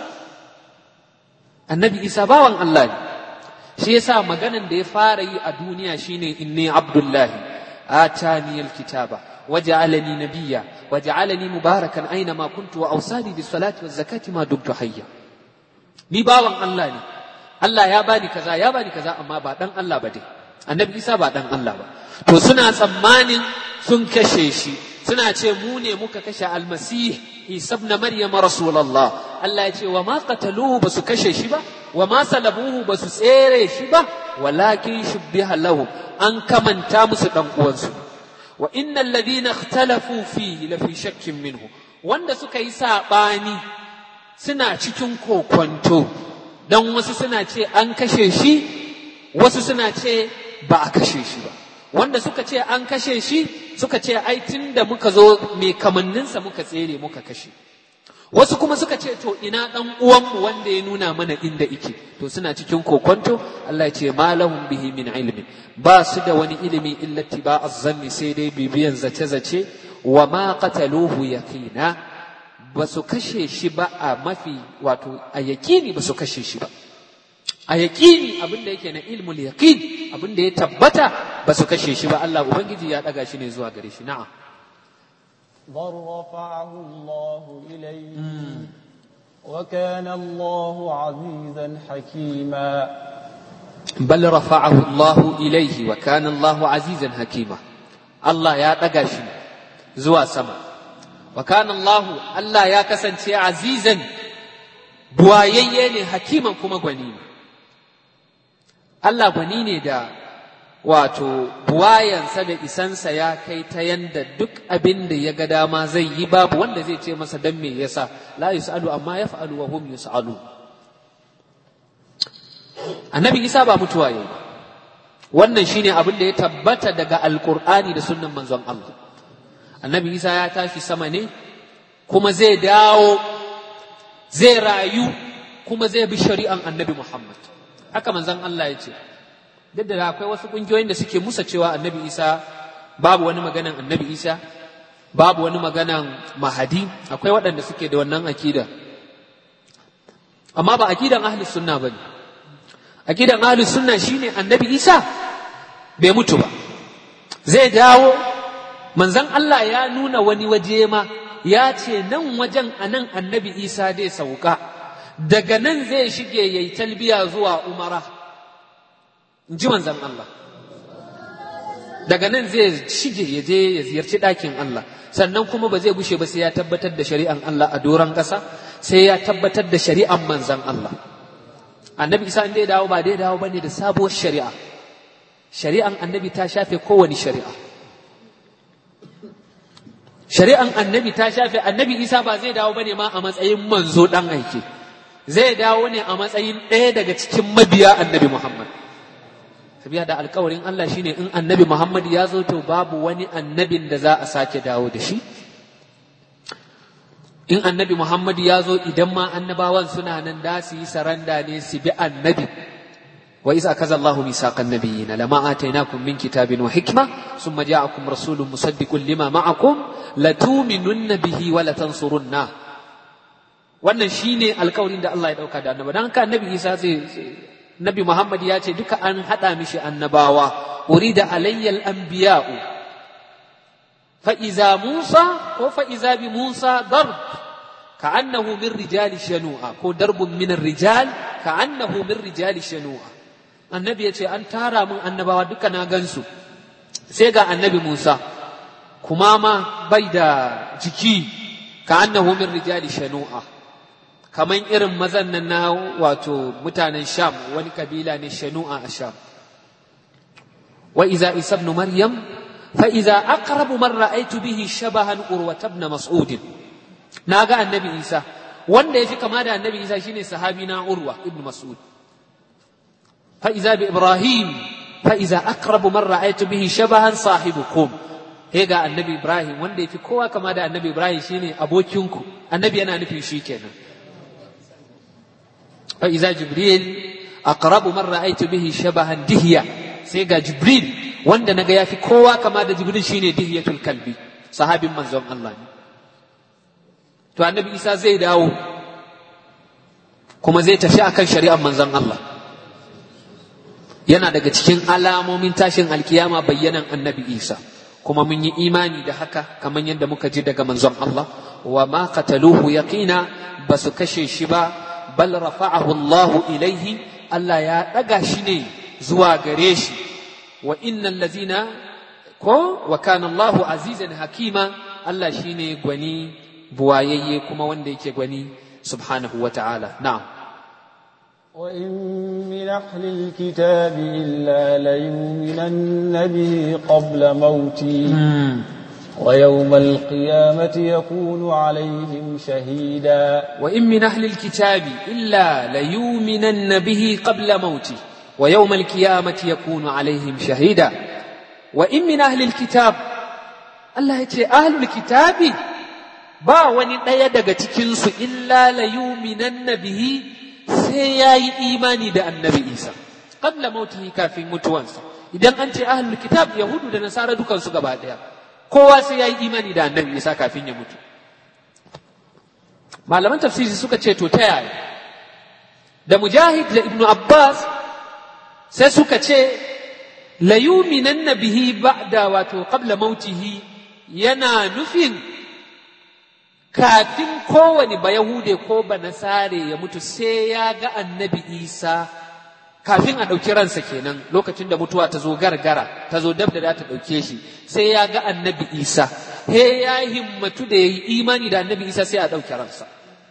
annabi isa bawan Allah ne shi yasa maganan da ya fara yi a duniya shine inni abdullahi atani alkitaba waja'alani nabiyya waja'alani mubarakan aina ma kuntu wa awsani bis salati waz zakati ma dumtu hayya ni bawan Allah ne Allah ya bani kaza ya bani kaza amma ba dan Allah ba dai annabi Isa ba dan Allah ba to suna tsammanin sun kashe shi suna ce mu ne muka kashe almasih Isa ibn Maryam rasulullah Allah ya ce wa ma qataluhu basu kashe shi ba wa ma salabuhu basu tsere shi ba walakin shubbiha lahu an kamanta musu dan uwansu wa innal ladina ikhtalafu fihi la fi shakkin minhu wanda suka yi sabani suna cikin kokonto dan wasu suna ce an kashe shi wasu suna ce ba a kashe shi ba wanda suka ce an kashe shi suka ce ai tun da muka zo mai kamanninsa muka tsere muka kashe wasu kuma suka ce to ina dan uwanmu wanda ya nuna mana inda ike to suna cikin kokonto Allah ya ce malahum bihi min ilmin ba su da wani ilimi illa tiba azzanni sai dai bibiyan zace zace wa ma qataluhu yaqina ba su kashe shi ba a mafi wato a yaƙini ba su kashe shi ba a yaƙini abin da yake na ilmul yaqin abin da ya tabbata ba su kashe shi ba Allah ubangiji ya daga shi ne zuwa gare shi na'am بل رفعه الله إليه وكان الله عزيزا حكيما بل رفعه الله إليه وكان الله عزيزا حكيما الله يا دغا shi zuwa sama وكان الله الله ya kasance azizan buwayayye ne hakiman kuma gwani ne Allah gwani ne da wato buwayansa da isansa ya kai ta yanda duk abin da ya ga dama zai yi babu wanda zai ce masa dan me yasa la yusalu amma yaf'alu wa hum yusalu annabi isa ba mutuwa yayi wannan shine abin da ya tabbata daga alqur'ani da sunnan manzon Allah annabi isa ya tashi sama ne kuma zai dawo zai rayu kuma zai bi shari'an annabi Muhammad haka manzon Allah ya ce duk da akwai wasu ƙungiyoyin da suke musa cewa annabi isa babu wani maganan annabi isa babu wani maganan mahadi akwai waɗanda suke da wannan akida amma ba akidan ahlus sunna ba ne akidan ahlus sunna shine annabi isa bai mutu ba zai dawo manzon Allah ya nuna wani waje ma ya ce nan wajen a nan annabi isa dai sauka daga nan zai shige ya yi talbiya zuwa umara in ji manzan Allah daga nan zai shige ya je ya ziyarci ɗakin Allah sannan kuma ba zai gushe ba sai ya tabbatar da shari'an Allah a doron ƙasa sai ya tabbatar da shari'an manzan Allah annabi isa in dai dawo ba dai dawo bane da sabuwar shari'a shari'an annabi ta shafe kowane shari'a shari'an annabi ta shafe annabi isa ba zai dawo bane ma a matsayin manzo dan aike zai dawo ne a matsayin ɗaya daga cikin mabiya annabi muhammad sabiya da alkawarin Allah shine in annabi muhammad ya zo to babu wani annabin da za a sake dawo da shi in annabi muhammad ya zo idan ma annabawan suna nan da su yi saranda ne su bi annabi wa isa kaza Allahu misaqan nabiyina lama atainakum min kitabin wa hikma thumma ja'akum rasulun musaddiqun lima ma'akum latuminunna bihi wa latansurunna wannan shine alkawarin da Allah ya dauka da annabi dan haka annabi Isa zai Nabi Muhammad ya ce duka an hada mishi annabawa urida alayyal anbiya'u fa iza Musa ko fa iza bi Musa darb ka'annahu min rijali shanu'a ko darbun min rijal ka'annahu min rijali shanu'a annabi ya ce an tara min annabawa duka na gansu sai ga annabi Musa kuma ma bai da jiki ka annahu min rijali shanu'a kaman irin mazan nan na wato mutanen sham wani kabila ne shanu'a a sham wa iza isa ibn maryam fa iza aqrabu man ra'aytu bihi shabahan urwa ibn mas'ud naga annabi isa wanda yafi kama da annabi isa shine sahabi na urwa ibn mas'ud fa iza bi ibrahim fa iza aqrabu man ra'aytu bihi shabahan sahibukum he ga annabi ibrahim wanda yafi kowa kama da annabi ibrahim shine abokinku annabi yana nufin shi kenan fa iza jibril aqrabu man ra'aytu bihi shabahan dihya sai ga jibril wanda naga yafi kowa kama da jibril shine dihyatul kalbi sahabin manzon Allah ne to annabi isa zai dawo kuma zai tafi akan shari'ar manzon Allah yana daga cikin alamomin tashin alkiyama bayyanan annabi isa kuma mun yi imani da haka kamar yadda muka ji daga manzon Allah wa ma qataluhu yaqina ba su kashe shi ba bal rafa'ahu Allah ilaihi Allah ya daga shi ne zuwa gare shi wa innal ladzina ko wa kana Allah azizan hakima Allah shine gwani buwayayye kuma wanda yake gwani subhanahu wa ta'ala na'am وإن من أهل الكتاب إلا ليؤمنن به قبل موته ويوم القيامة يكون عليهم شهيدا وإن من أهل الكتاب إلا ليؤمنن به قبل موته ويوم القيامة يكون عليهم شهيدا وإن من أهل الكتاب الله يتي أهل الكتاب ba wani ɗaya daga cikinsu illa la yuminanna bihi sai ya yi imani da annabi isa qabla mautihi kafin mutuwansa idan an ce ahlul kitab yahudu da nasara dukansu gaba ɗaya kowa sai ya yi imani da annabi isa kafin ya mutu malaman tafsiri suka ce to ta yaya da mujahid da ibnu abbas sai suka ce la yuminanna bihi ba'da wato qabla mautihi yana nufin kafin kowane ba Yahude ko ba Nasare ya mutu sai ya ga annabi Isa kafin a ɗauki ransa kenan lokacin da mutuwa ta zo gargara ta zo dab da ta ɗauke shi sai ya ga annabi Isa he ya himmatu da ya yi imani da annabi Isa sai a ɗauki ransa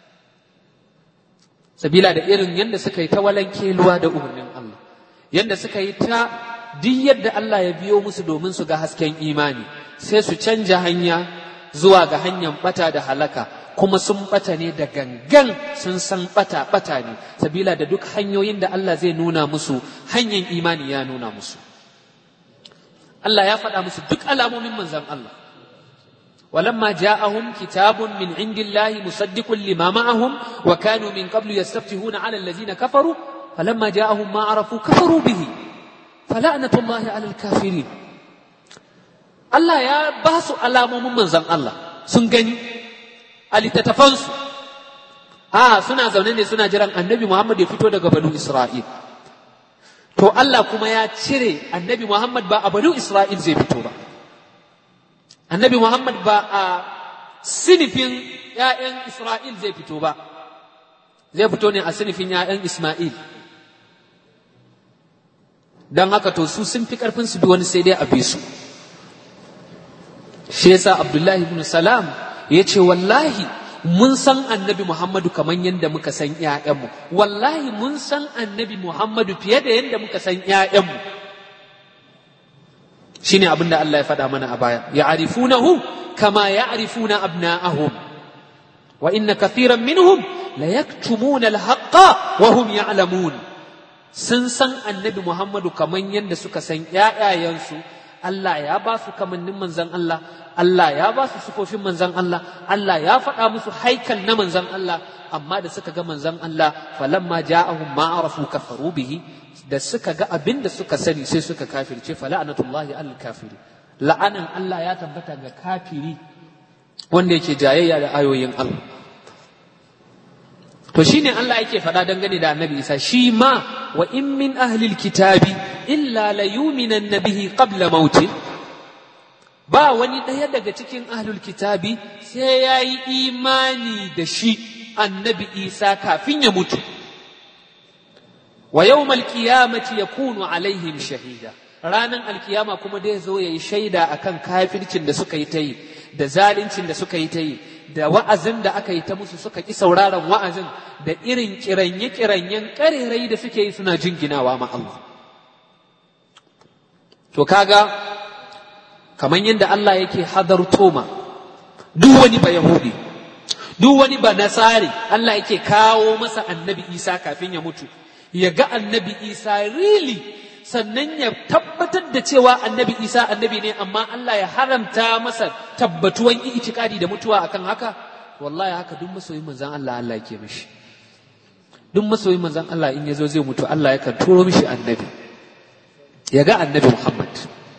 sabila da irin yadda suka yi ta walankeluwa da umarnin Allah yadda suka yi ta duk yadda Allah ya biyo musu domin su ga hasken imani sai su canja hanya zuwa ga hanyar bata da halaka kuma sun bata ne da gangan sun san bata bata ne sabila da duk hanyoyin da Allah zai nuna musu hanyar imani ya nuna musu Allah ya faɗa musu duk alamomin manzan Allah ولما جاءهم كتاب من عند الله مصدق لما معهم وكانوا من قبل يستفتحون على الذين كفروا فلما جاءهم ما عرفوا كفروا به فلعنة الله على الكافرين Allah ya ba su alamomin manzan Allah sun gani a littattafansu a suna zaune ne suna jiran annabi Muhammad ya fito daga banu Isra'il to Allah kuma ya cire annabi Muhammad ba a banu Isra'il zai fito ba annabi Muhammad ba a sinifin ‘ya'yan Isra'il zai fito ba zai fito ne a sinifin ‘ya'yan Ismail don haka to su sun fi ƙarfin su bi wani sai dai a bi su shi yasa Abdullahi ibn Salam ya ce wallahi mun san annabi Muhammadu kamar yadda muka san ‘ya'yanmu wallahi mun san annabi Muhammadu fiye da yadda muka san ‘ya'yanmu shi ne abin da Allah ya faɗa mana a baya ya arifunahu kama ya arifuna abna'ahum wa inna kathiran minhum la yaktumuna al-haqqa wa hum ya'lamun sun san annabi Muhammadu kamar yadda suka san ‘ya'yayensu Allah ya ba su kamannin manzan Allah Allah ya ba su sufofin manzan Allah Allah ya faɗa musu haikal na manzan Allah amma da suka ga manzan Allah falamma ja'ahum ma arafu kafaru bihi da suka ga abin da suka sani sai suka kafirce fala'anatullahi al kafiri la'anan Allah ya tabbata ga kafiri wanda yake jayayya da ayoyin Allah to shine Allah yake faɗa dangane da Annabi Isa shi ma wa in min ahlil kitabi illa la yuminan bihi qabla mauti ba wani ɗaya daga cikin ahlul kitabi sai ya yi imani da shi annabi isa kafin ya mutu wa yawmal qiyamati yakunu alaihim shahida ranan alkiyama kuma dai zo yayi shaida akan kafircin da suka yi ta yi da zaluncin da suka yi ta yi da wa'azin da aka yi ta musu suka ƙi sauraron wa'azin da irin kiranye-kiranyen ƙarerai da suke yi suna jinginawa ma Allah to kaga kamar yadda Allah yake hadarto ma duk wani ba Yahudi duk wani ba Nasari Allah yake kawo masa annabi Isa kafin ya mutu ya ga annabi Isa really sannan ya tabbatar da cewa annabi Isa annabi ne amma Allah ya haramta masa tabbatuwan itikadi da mutuwa akan haka wallahi haka duk masoyin manzon Allah Allah yake mishi duk masoyin manzon Allah in yazo zai mutu Allah yakan turo mishi annabi ya ga annabi Muhammad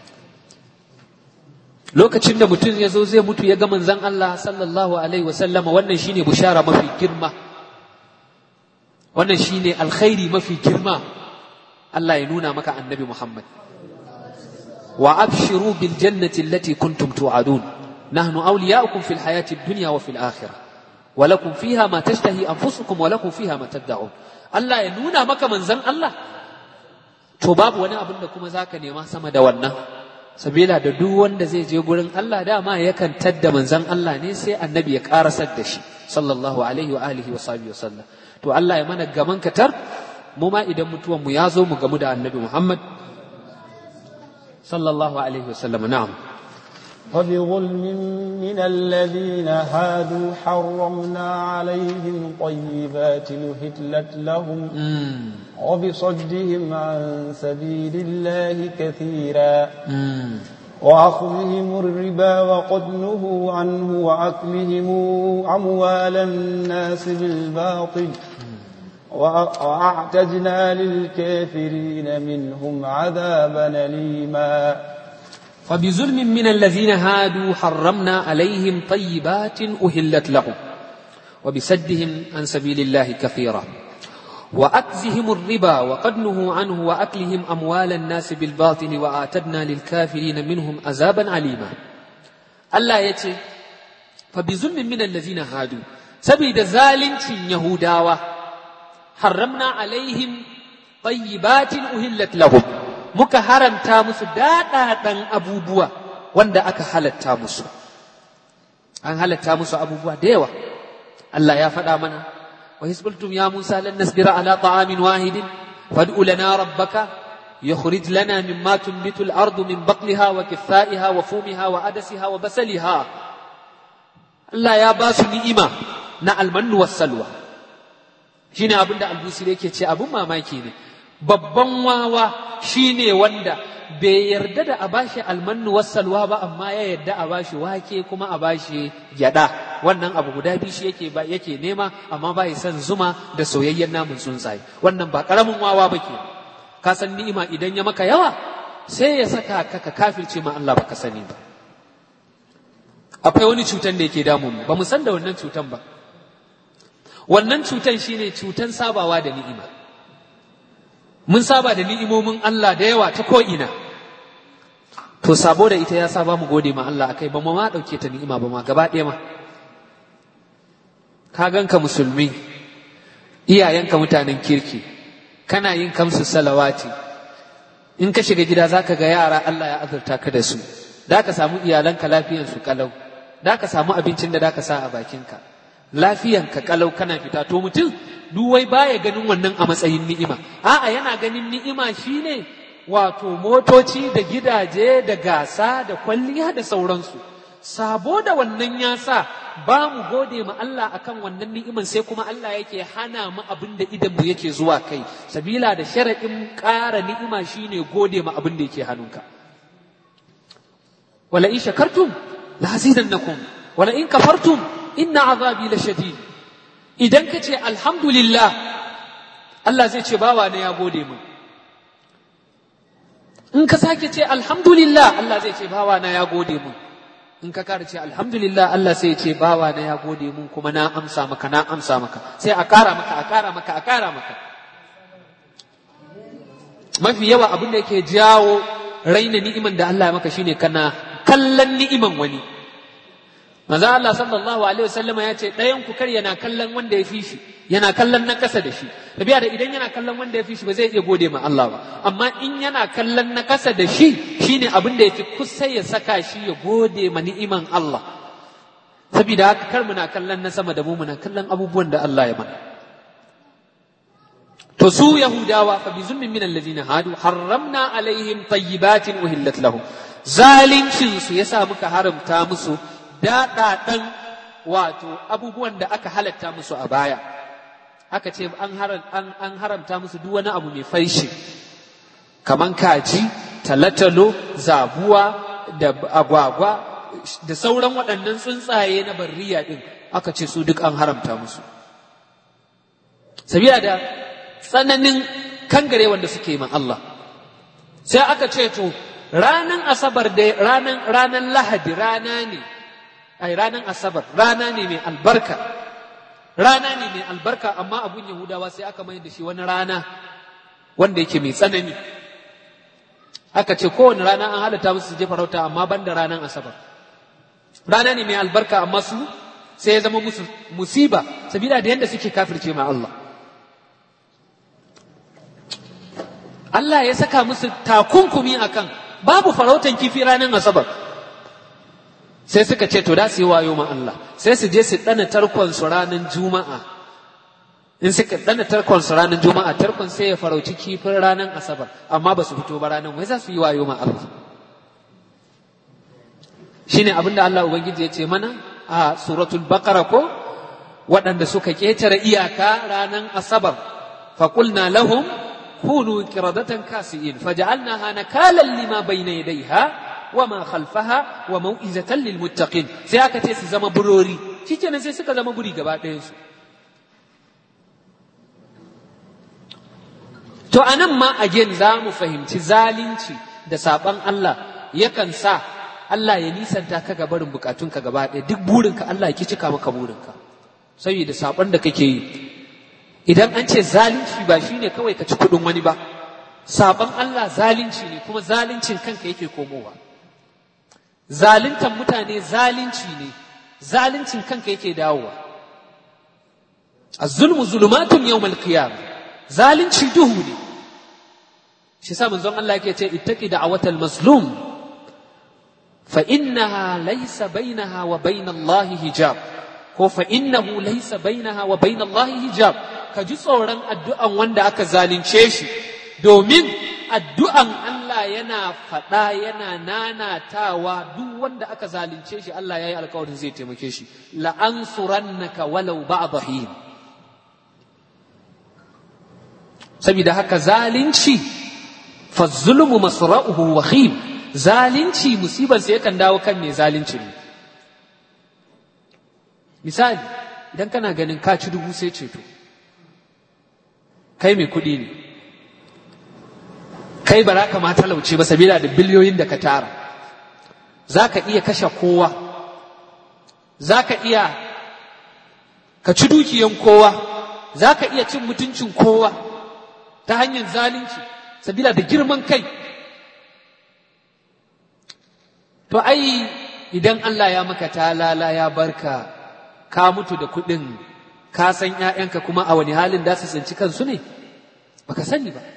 lokacin da mutum ya zo zai mutu ya ga manzan Allah sallallahu alaihi wasallama wannan shine bushara mafi girma wannan shine alkhairi mafi girma Allah ya nuna maka annabi Muhammad wa abshiru bil jannati allati kuntum tu'adun nahnu awliya'ukum fil hayati ad-dunya wa fil akhirah wa lakum fiha ma tashtahi anfusukum wa lakum fiha ma tad'un Allah ya nuna maka manzan Allah to babu wani abin da kuma zaka nema sama da wannan sabila da duk wanda zai je gurin Allah dama yakan tadda manzan Allah ne sai annabi ya karasar da shi sallallahu alaihi wa alihi wa sahbihi wasallam to Allah ya mana gaman katar mu ma idan mutuwan mu ya zo mu gamu da annabi Muhammad sallallahu alaihi wasallam na'am فبظلم من الذين هادوا حرمنا عليهم طيبات نهتلت لهم وبصدهم عن سبيل الله كثيرا وأخذهم الربا وقد نهوا عنه وأكلهم أموال الناس بالباطل وأعتدنا للكافرين منهم عذابا أليما فبظلم من الذين هادوا حرمنا عليهم طيبات أهلت لهم وبسدهم عن سبيل الله كثيرا وأكزهم الربا وقد نهوا عنه وأكلهم أموال الناس بالباطل وآتدنا للكافرين منهم عذابا عليما الله يتي فبظلم من الذين هادوا سبيد ذالنت يهوداوا حرمنا عليهم طيبات أهلت لهم muka haramta musu daɗaɗan abubuwa wanda aka halatta musu an halatta musu abubuwa da yawa Allah ya faɗa mana wa hisbultum ya Musa lan nasbira ala ta'amin wahidin fad'u lana rabbaka yukhrij lana mimma tunbitu al-ardu min baqliha wa kithaiha wa fumiha wa adasiha wa basaliha Allah ya ba su ni'ima na almannu was salwa shine abinda al-busiri yake ce abun mamaki ne babban wawa shine wanda bai yarda da a bashi almannu wassalwa ba amma ya yarda a bashi wake kuma a bashi gyada wannan abu guda biyu shi yake ba yake nema amma bai son zuma da soyayyen namun tsuntsaye wannan ba karamin wawa bake ka san ni'ima idan ya maka yawa sai ya saka ka ka kafirce ma Allah baka sani ba akwai wani cutan da yake damun mu ba mu san da wannan cutan ba wannan cutan shine cutan sabawa da ni'ima mun saba da ni'imomin Allah da yawa ta ko'ina to sabo da ita ya saba mu gode ma Allah akai ba mu ma ɗauke ta ni'ima ba ma gaba ɗaya ma ka ganka musulmi iyayenka mutanen kirki kana yin kamsu salawati in ka shiga gida za ka ga yara Allah ya azurta ka da su da ka samu iyalanka lafiyansu kalau da ka samu abincin da da ka sa a bakinka lafiyanka kalau kana fita to mutum duwai baya ganin wannan a matsayin ni'ima a'a yana ganin ni'ima shine wato motoci da gidaje da gasa da kwalliya da sauransu sabo da wannan ya sa ba mu gode ma Allah akan wannan ni'iman sai kuma Allah yake hana mu abin da idan mu yake zuwa kai sabila da sharaɗin ƙara ni'ima shine gode ma abin da yake hannunka wala in shakartum la azidannakum wala in kafartum inna azabi la shadid idan ka ce alhamdulillah Allah zai ce bawa ne ya gode mu in ka sake ce alhamdulillah Allah zai ce bawa na ya gode mu in ka kara ce alhamdulillah Allah sai ya ce bawa na ya gode mun kuma na amsa maka na amsa maka sai a kara maka a kara maka a kara maka mafi yawa abin da yake jawo raina ni'iman da Allah ya maka shine kana kallon ni'iman wani manzo Allah sallallahu alaihi wasallama ya ce ɗayan ku kar yana kallon wanda ya fi shi yana kallon na kasa da shi tabiya da idan yana kallon wanda ya fi shi ba zai iya gode ma Allah ba amma in yana kallon na kasa da shi shine abin da yafi kusa ya saka shi ya gode ma ni'iman Allah saboda haka kar muna kallon na sama da mu muna kallon abubuwan da Allah ya mana to su yahudawa fa bi zulmin min allazina hadu harramna alaihim tayyibatin uhillat lahum zalincin su yasa muka haramta musu daɗaɗan wato abubuwan da aka halatta musu a baya aka ce an haramta musu duk wani abu mai faishi kaman kaji talatalo zabuwa da agwagwa da sauran waɗannan tsuntsaye na barriya ɗin aka ce su duk an haramta musu sabila da tsananin kangare wanda suke man Allah sai aka ce to ranan asabar da ranan ranan lahadi rana ne ai ranan asabar rana ne mai albarka rana ne mai albarka amma abun yahudawa sai aka mai da shi wani rana wanda yake mai tsanani aka ce kowane rana an halatta musu su je farauta amma ban da ranar asabar rana ne mai albarka amma su sai ya zama musu musiba sabida da yadda suke kafirce ma Allah Allah ya saka musu takunkumi akan babu farautan kifi ranar asabar sai suka ce to da su yi wayo ma Allah sai su je su ɗana tarkon su ranar juma'a in suka ɗana tarkon su ranar juma'a tarkon sai ya farauci kifin ranar asabar amma ba su fito ba ranar wai za su yi wayo ma Allah shine abin da Allah ubangiji ya ce mana a suratul baqara ko waɗanda suka ƙetare iyaka ranar asabar faƙulna lahum kunu qiradatan kasi'in faja'alnaha nakalan lima bayna yadayha وما خلفها وموئزة للمتقين sai aka ce su zama burori shikenan sai suka zama buri gaba ɗayansu to anan ma again za mu fahimci zalunci da saɓan Allah yakan sa Allah ya nisanta ka ga barin bukatunka gaba ɗaya duk burinka Allah ya ki cika maka burinka saboda saɓon da kake yi idan an ce zalunci ba shine kawai ka ci kuɗin wani ba saɓon Allah zalunci ne kuma zaluncin kanka yake komowa zaluntan mutane zalunci ne zaluncin kanka yake dawowa az-zulmu zulumatun yawmal qiyam zalunci duhu ne shi sa manzon Allah yake ce ittaqi da'watal mazlum fa innaha laysa bainaha wa bain Allah hijab ko fa innahu laysa bainaha wa bain Allah hijab ka ji tsoron addu'an wanda aka zalunce shi domin addu'an Allah yana faɗa yana nanatawa duk wanda aka zalunce shi Allah ya yi alkawarin zai taimake shi la'ansurannaka walau ba'da hin saboda haka zalunci fa zulmu masra'uhu wahim zalunci musibar sai yakan dawo kan mai zalunci ne misali idan kana ganin ka ci dubu sai ceto kai mai kuɗi ne kai ba za ka ma talauce ba sabila da biliyoyin da ka tara za ka iya kashe kowa za ka iya ka ci dukiyan kowa za ka iya cin mutuncin kowa ta hanyar zalunci sabila da girman kai to ai idan Allah ya maka talala ya barka ka mutu da kuɗin ka san ‘ya'yanka kuma a wani halin da su tsinci kansu ne baka sani ba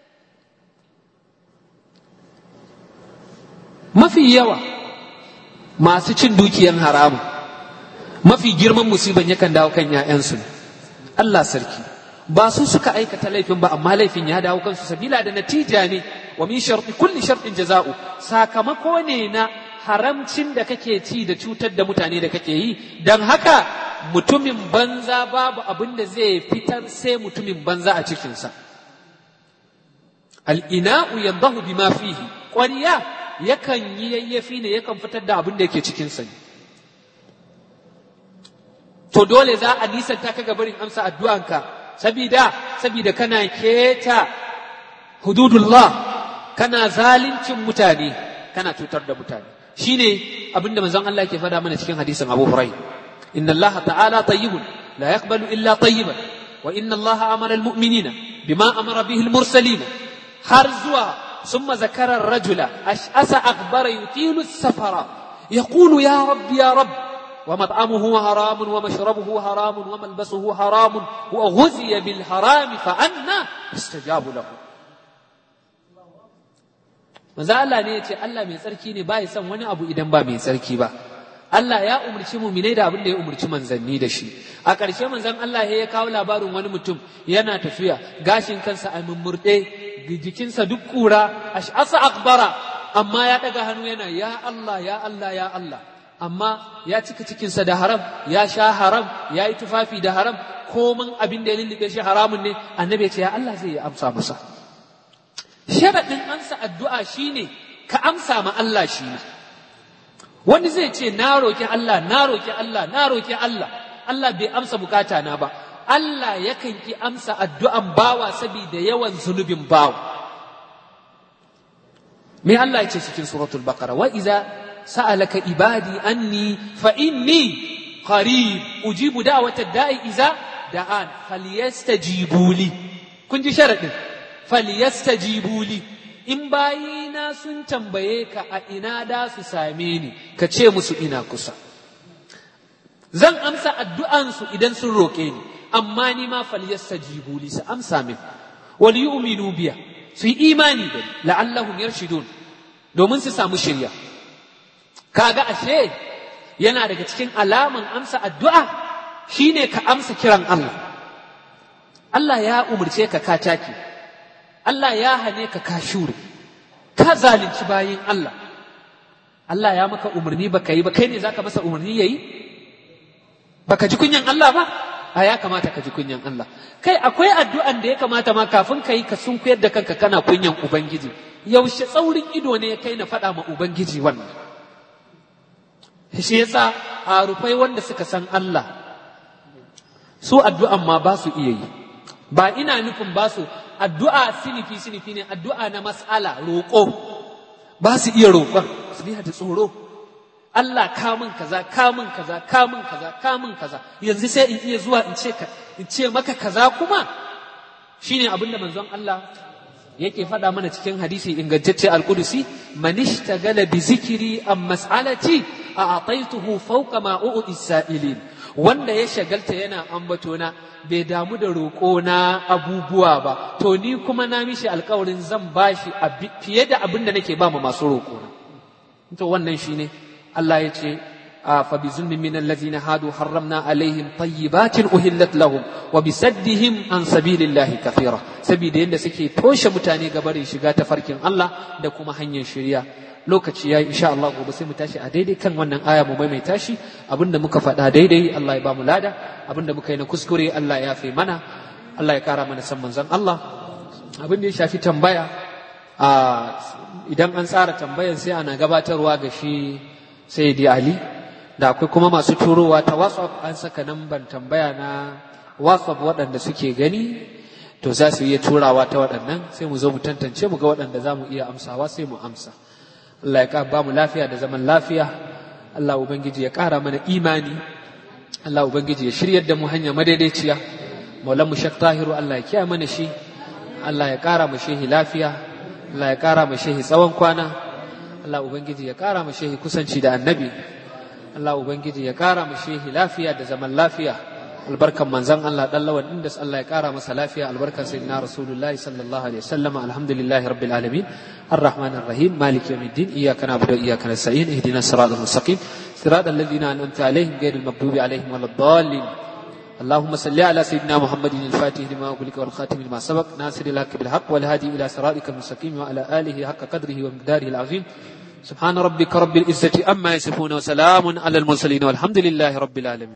mafi yawa masu cin dukiyan haramun mafi girman musiban yakan dawo kan ‘ya'yansu ne Allah sarki ba su suka aikata laifin ba amma laifin ya dawo kansu sabila da natija ne wa min sharti kulli shartin jaza'u sakamako ne na haramcin da kake ci da cutar da mutane da kake yi don haka mutumin banza babu abin da zai fitar sai mutumin banza a cikinsa al'ina'u yambahu bima fihi ƙwariya yakan yi yayyafi ne yakan fitar da abin da yake cikinsa ne to dole za a nisanta ka gabarin amsa addu'anka sabida sabida kana keta hududullah kana zalincin mutane kana cutar da mutane shine abinda manzon Allah yake faɗa mana cikin hadisin Abu Hurairah inna Allah ta'ala tayyibun la yaqbalu illa tayyiban wa inna Allah amara almu'minina bima amara bihi almursalin har zuwa ثم ذكر الرجل أشأس أكبر يطيل السفر يقول يا رب يا رب ومطعمه حرام ومشربه حرام وملبسه حرام وغزي بالحرام فأنا يستجاب له manzo Allah ne ya ce Allah mai tsarki ne ba ya son wani abu idan ba mai tsarki ba Allah ya umarci muminai da abin da ya umarci manzanni da shi a ƙarshe manzon Allah ya kawo labarin wani mutum yana tafiya gashin kansa a mummurɗe jikinsa duk ƙura ash'asa akbara amma ya ɗaga hannu yana ya Allah ya Allah ya Allah amma ya cika cikinsa da haram ya sha haram ya yi tufafi da haram komin abin da ya lullube shi haramun ne annabi ya ce ya Allah zai amsa masa sharaɗin amsa addu'a shine ka amsa ma Allah shi ne wani zai ce na roki Allah na roki Allah na roki Allah Allah bai amsa bukata na ba Allah yakan ki amsa addu'an bawa saboda yawan zunubin bawa me Allah ya ce cikin suratul baqara wa iza سألك عبادي أني فإني قريب أجيب دعوة الداء إذا دعان فليستجيبوا لي كنت شرط فليستجيبوا لي in bayina sun tambaye ka a ina da su same ni ka ce musu ina kusa zan amsa addu'ansu idan sun roƙe ni amma ni ma falyastajibu li su amsa min wal yu'minu biya su yi imani da ni la'allahum yarshidun domin su samu shirya kaga ashe yana daga cikin alaman amsa addu'a shine ka amsa kiran Allah Allah ya umarce ka ka take Allah ya hane ka ka shure ka zalunci bayin Allah Allah ya maka umarni baka yi ba kai ne zaka masa umarni yayi baka ji kunyan Allah ba a ya kamata ka ji kunyan Allah kai akwai addu'an da ya kamata ma kafin ka yi ka sunkuyar da kanka kana kunyan ubangiji yaushe tsaurin ido ne ya kai na faɗa ma ubangiji wannan shi yasa a rufai wanda suka san Allah su addu'an ma ba su iya yi ba ina nufin ba su addu'a sinifi sinifi ne addu'a na mas'ala roƙo ba su iya roƙon su da tsoro Allah kamun kaza kamun kaza kamun kaza kamun kaza yanzu sai in iya zuwa in ce in ce maka kaza kuma shine abinda manzon Allah yake faɗa mana cikin hadisi ingantacce al-Qudusi man ishtagala bi zikri am mas'alati a'taituhu fawqa ma u'ti sa'ilin wanda ya shagalta yana ambato na bai damu da roƙo na abubuwa ba to ni kuma na mishi alƙawarin zan bashi fiye da abin da nake ba ma masu roƙo na to wannan shine Allah ya ce فبظلم من الذين هادوا حرمنا عليهم طيبات أهلت لهم وبسدهم عن سبيل الله كثيرا سبيل يند سكي توش متاني قبري شغا تفركين الله دكما هنيا شريا lokaci yayi insha Allah gobe sai mu tashi a daidai kan wannan aya mu maimaita shi abinda muka faɗa daidai Allah ya ba mu lada abinda muka yi na kuskure Allah ya fi mana Allah ya kara mana san manzon Allah abinda ya shafi tambaya idan an tsara tambayan sai ana gabatarwa ga shi Sayyidi Ali da akwai kuma masu turowa ta WhatsApp an saka namban tambaya na WhatsApp waɗanda suke gani to za su iya turawa ta waɗannan sai mu zo mu tantance mu ga waɗanda za mu iya amsawa sai mu amsa Allah ya ba mu lafiya da zaman lafiya Allah ubangiji ya ƙara mana imani Allah ubangiji ya shiryar da mu hanya madaidaiciya maulan mu shak tahiru Allah ya kiyaye mana shi Allah ya ƙara mu shehi lafiya Allah ya ƙara mu shehi tsawon kwana Allah ubangiji ya ƙara mu shehi kusanci da annabi Allah Ubangiji ya ƙara mu shehi lafiya da zaman lafiya albarkan manzan Allah dan lawan inda Allah ya kara masa lafiya albarkan sayyidina rasulullahi sallallahu alaihi wasallam alhamdulillahi rabbil alamin الرحمن الرحيم مالك يوم الدين إياك نعبد وإياك نستعين اهدنا الصراط المستقيم صراط الذين أنعمت عليهم غير المغضوب عليهم ولا الضالين اللهم صل على سيدنا محمد الفاتح لما أغلق والخاتم لما سبق ناصر الحق بالحق والهادي إلى صراطك المستقيم وعلى آله حق قدره ومقداره العظيم سبحان ربك رب العزة أما يصفون وسلام على المرسلين والحمد لله رب العالمين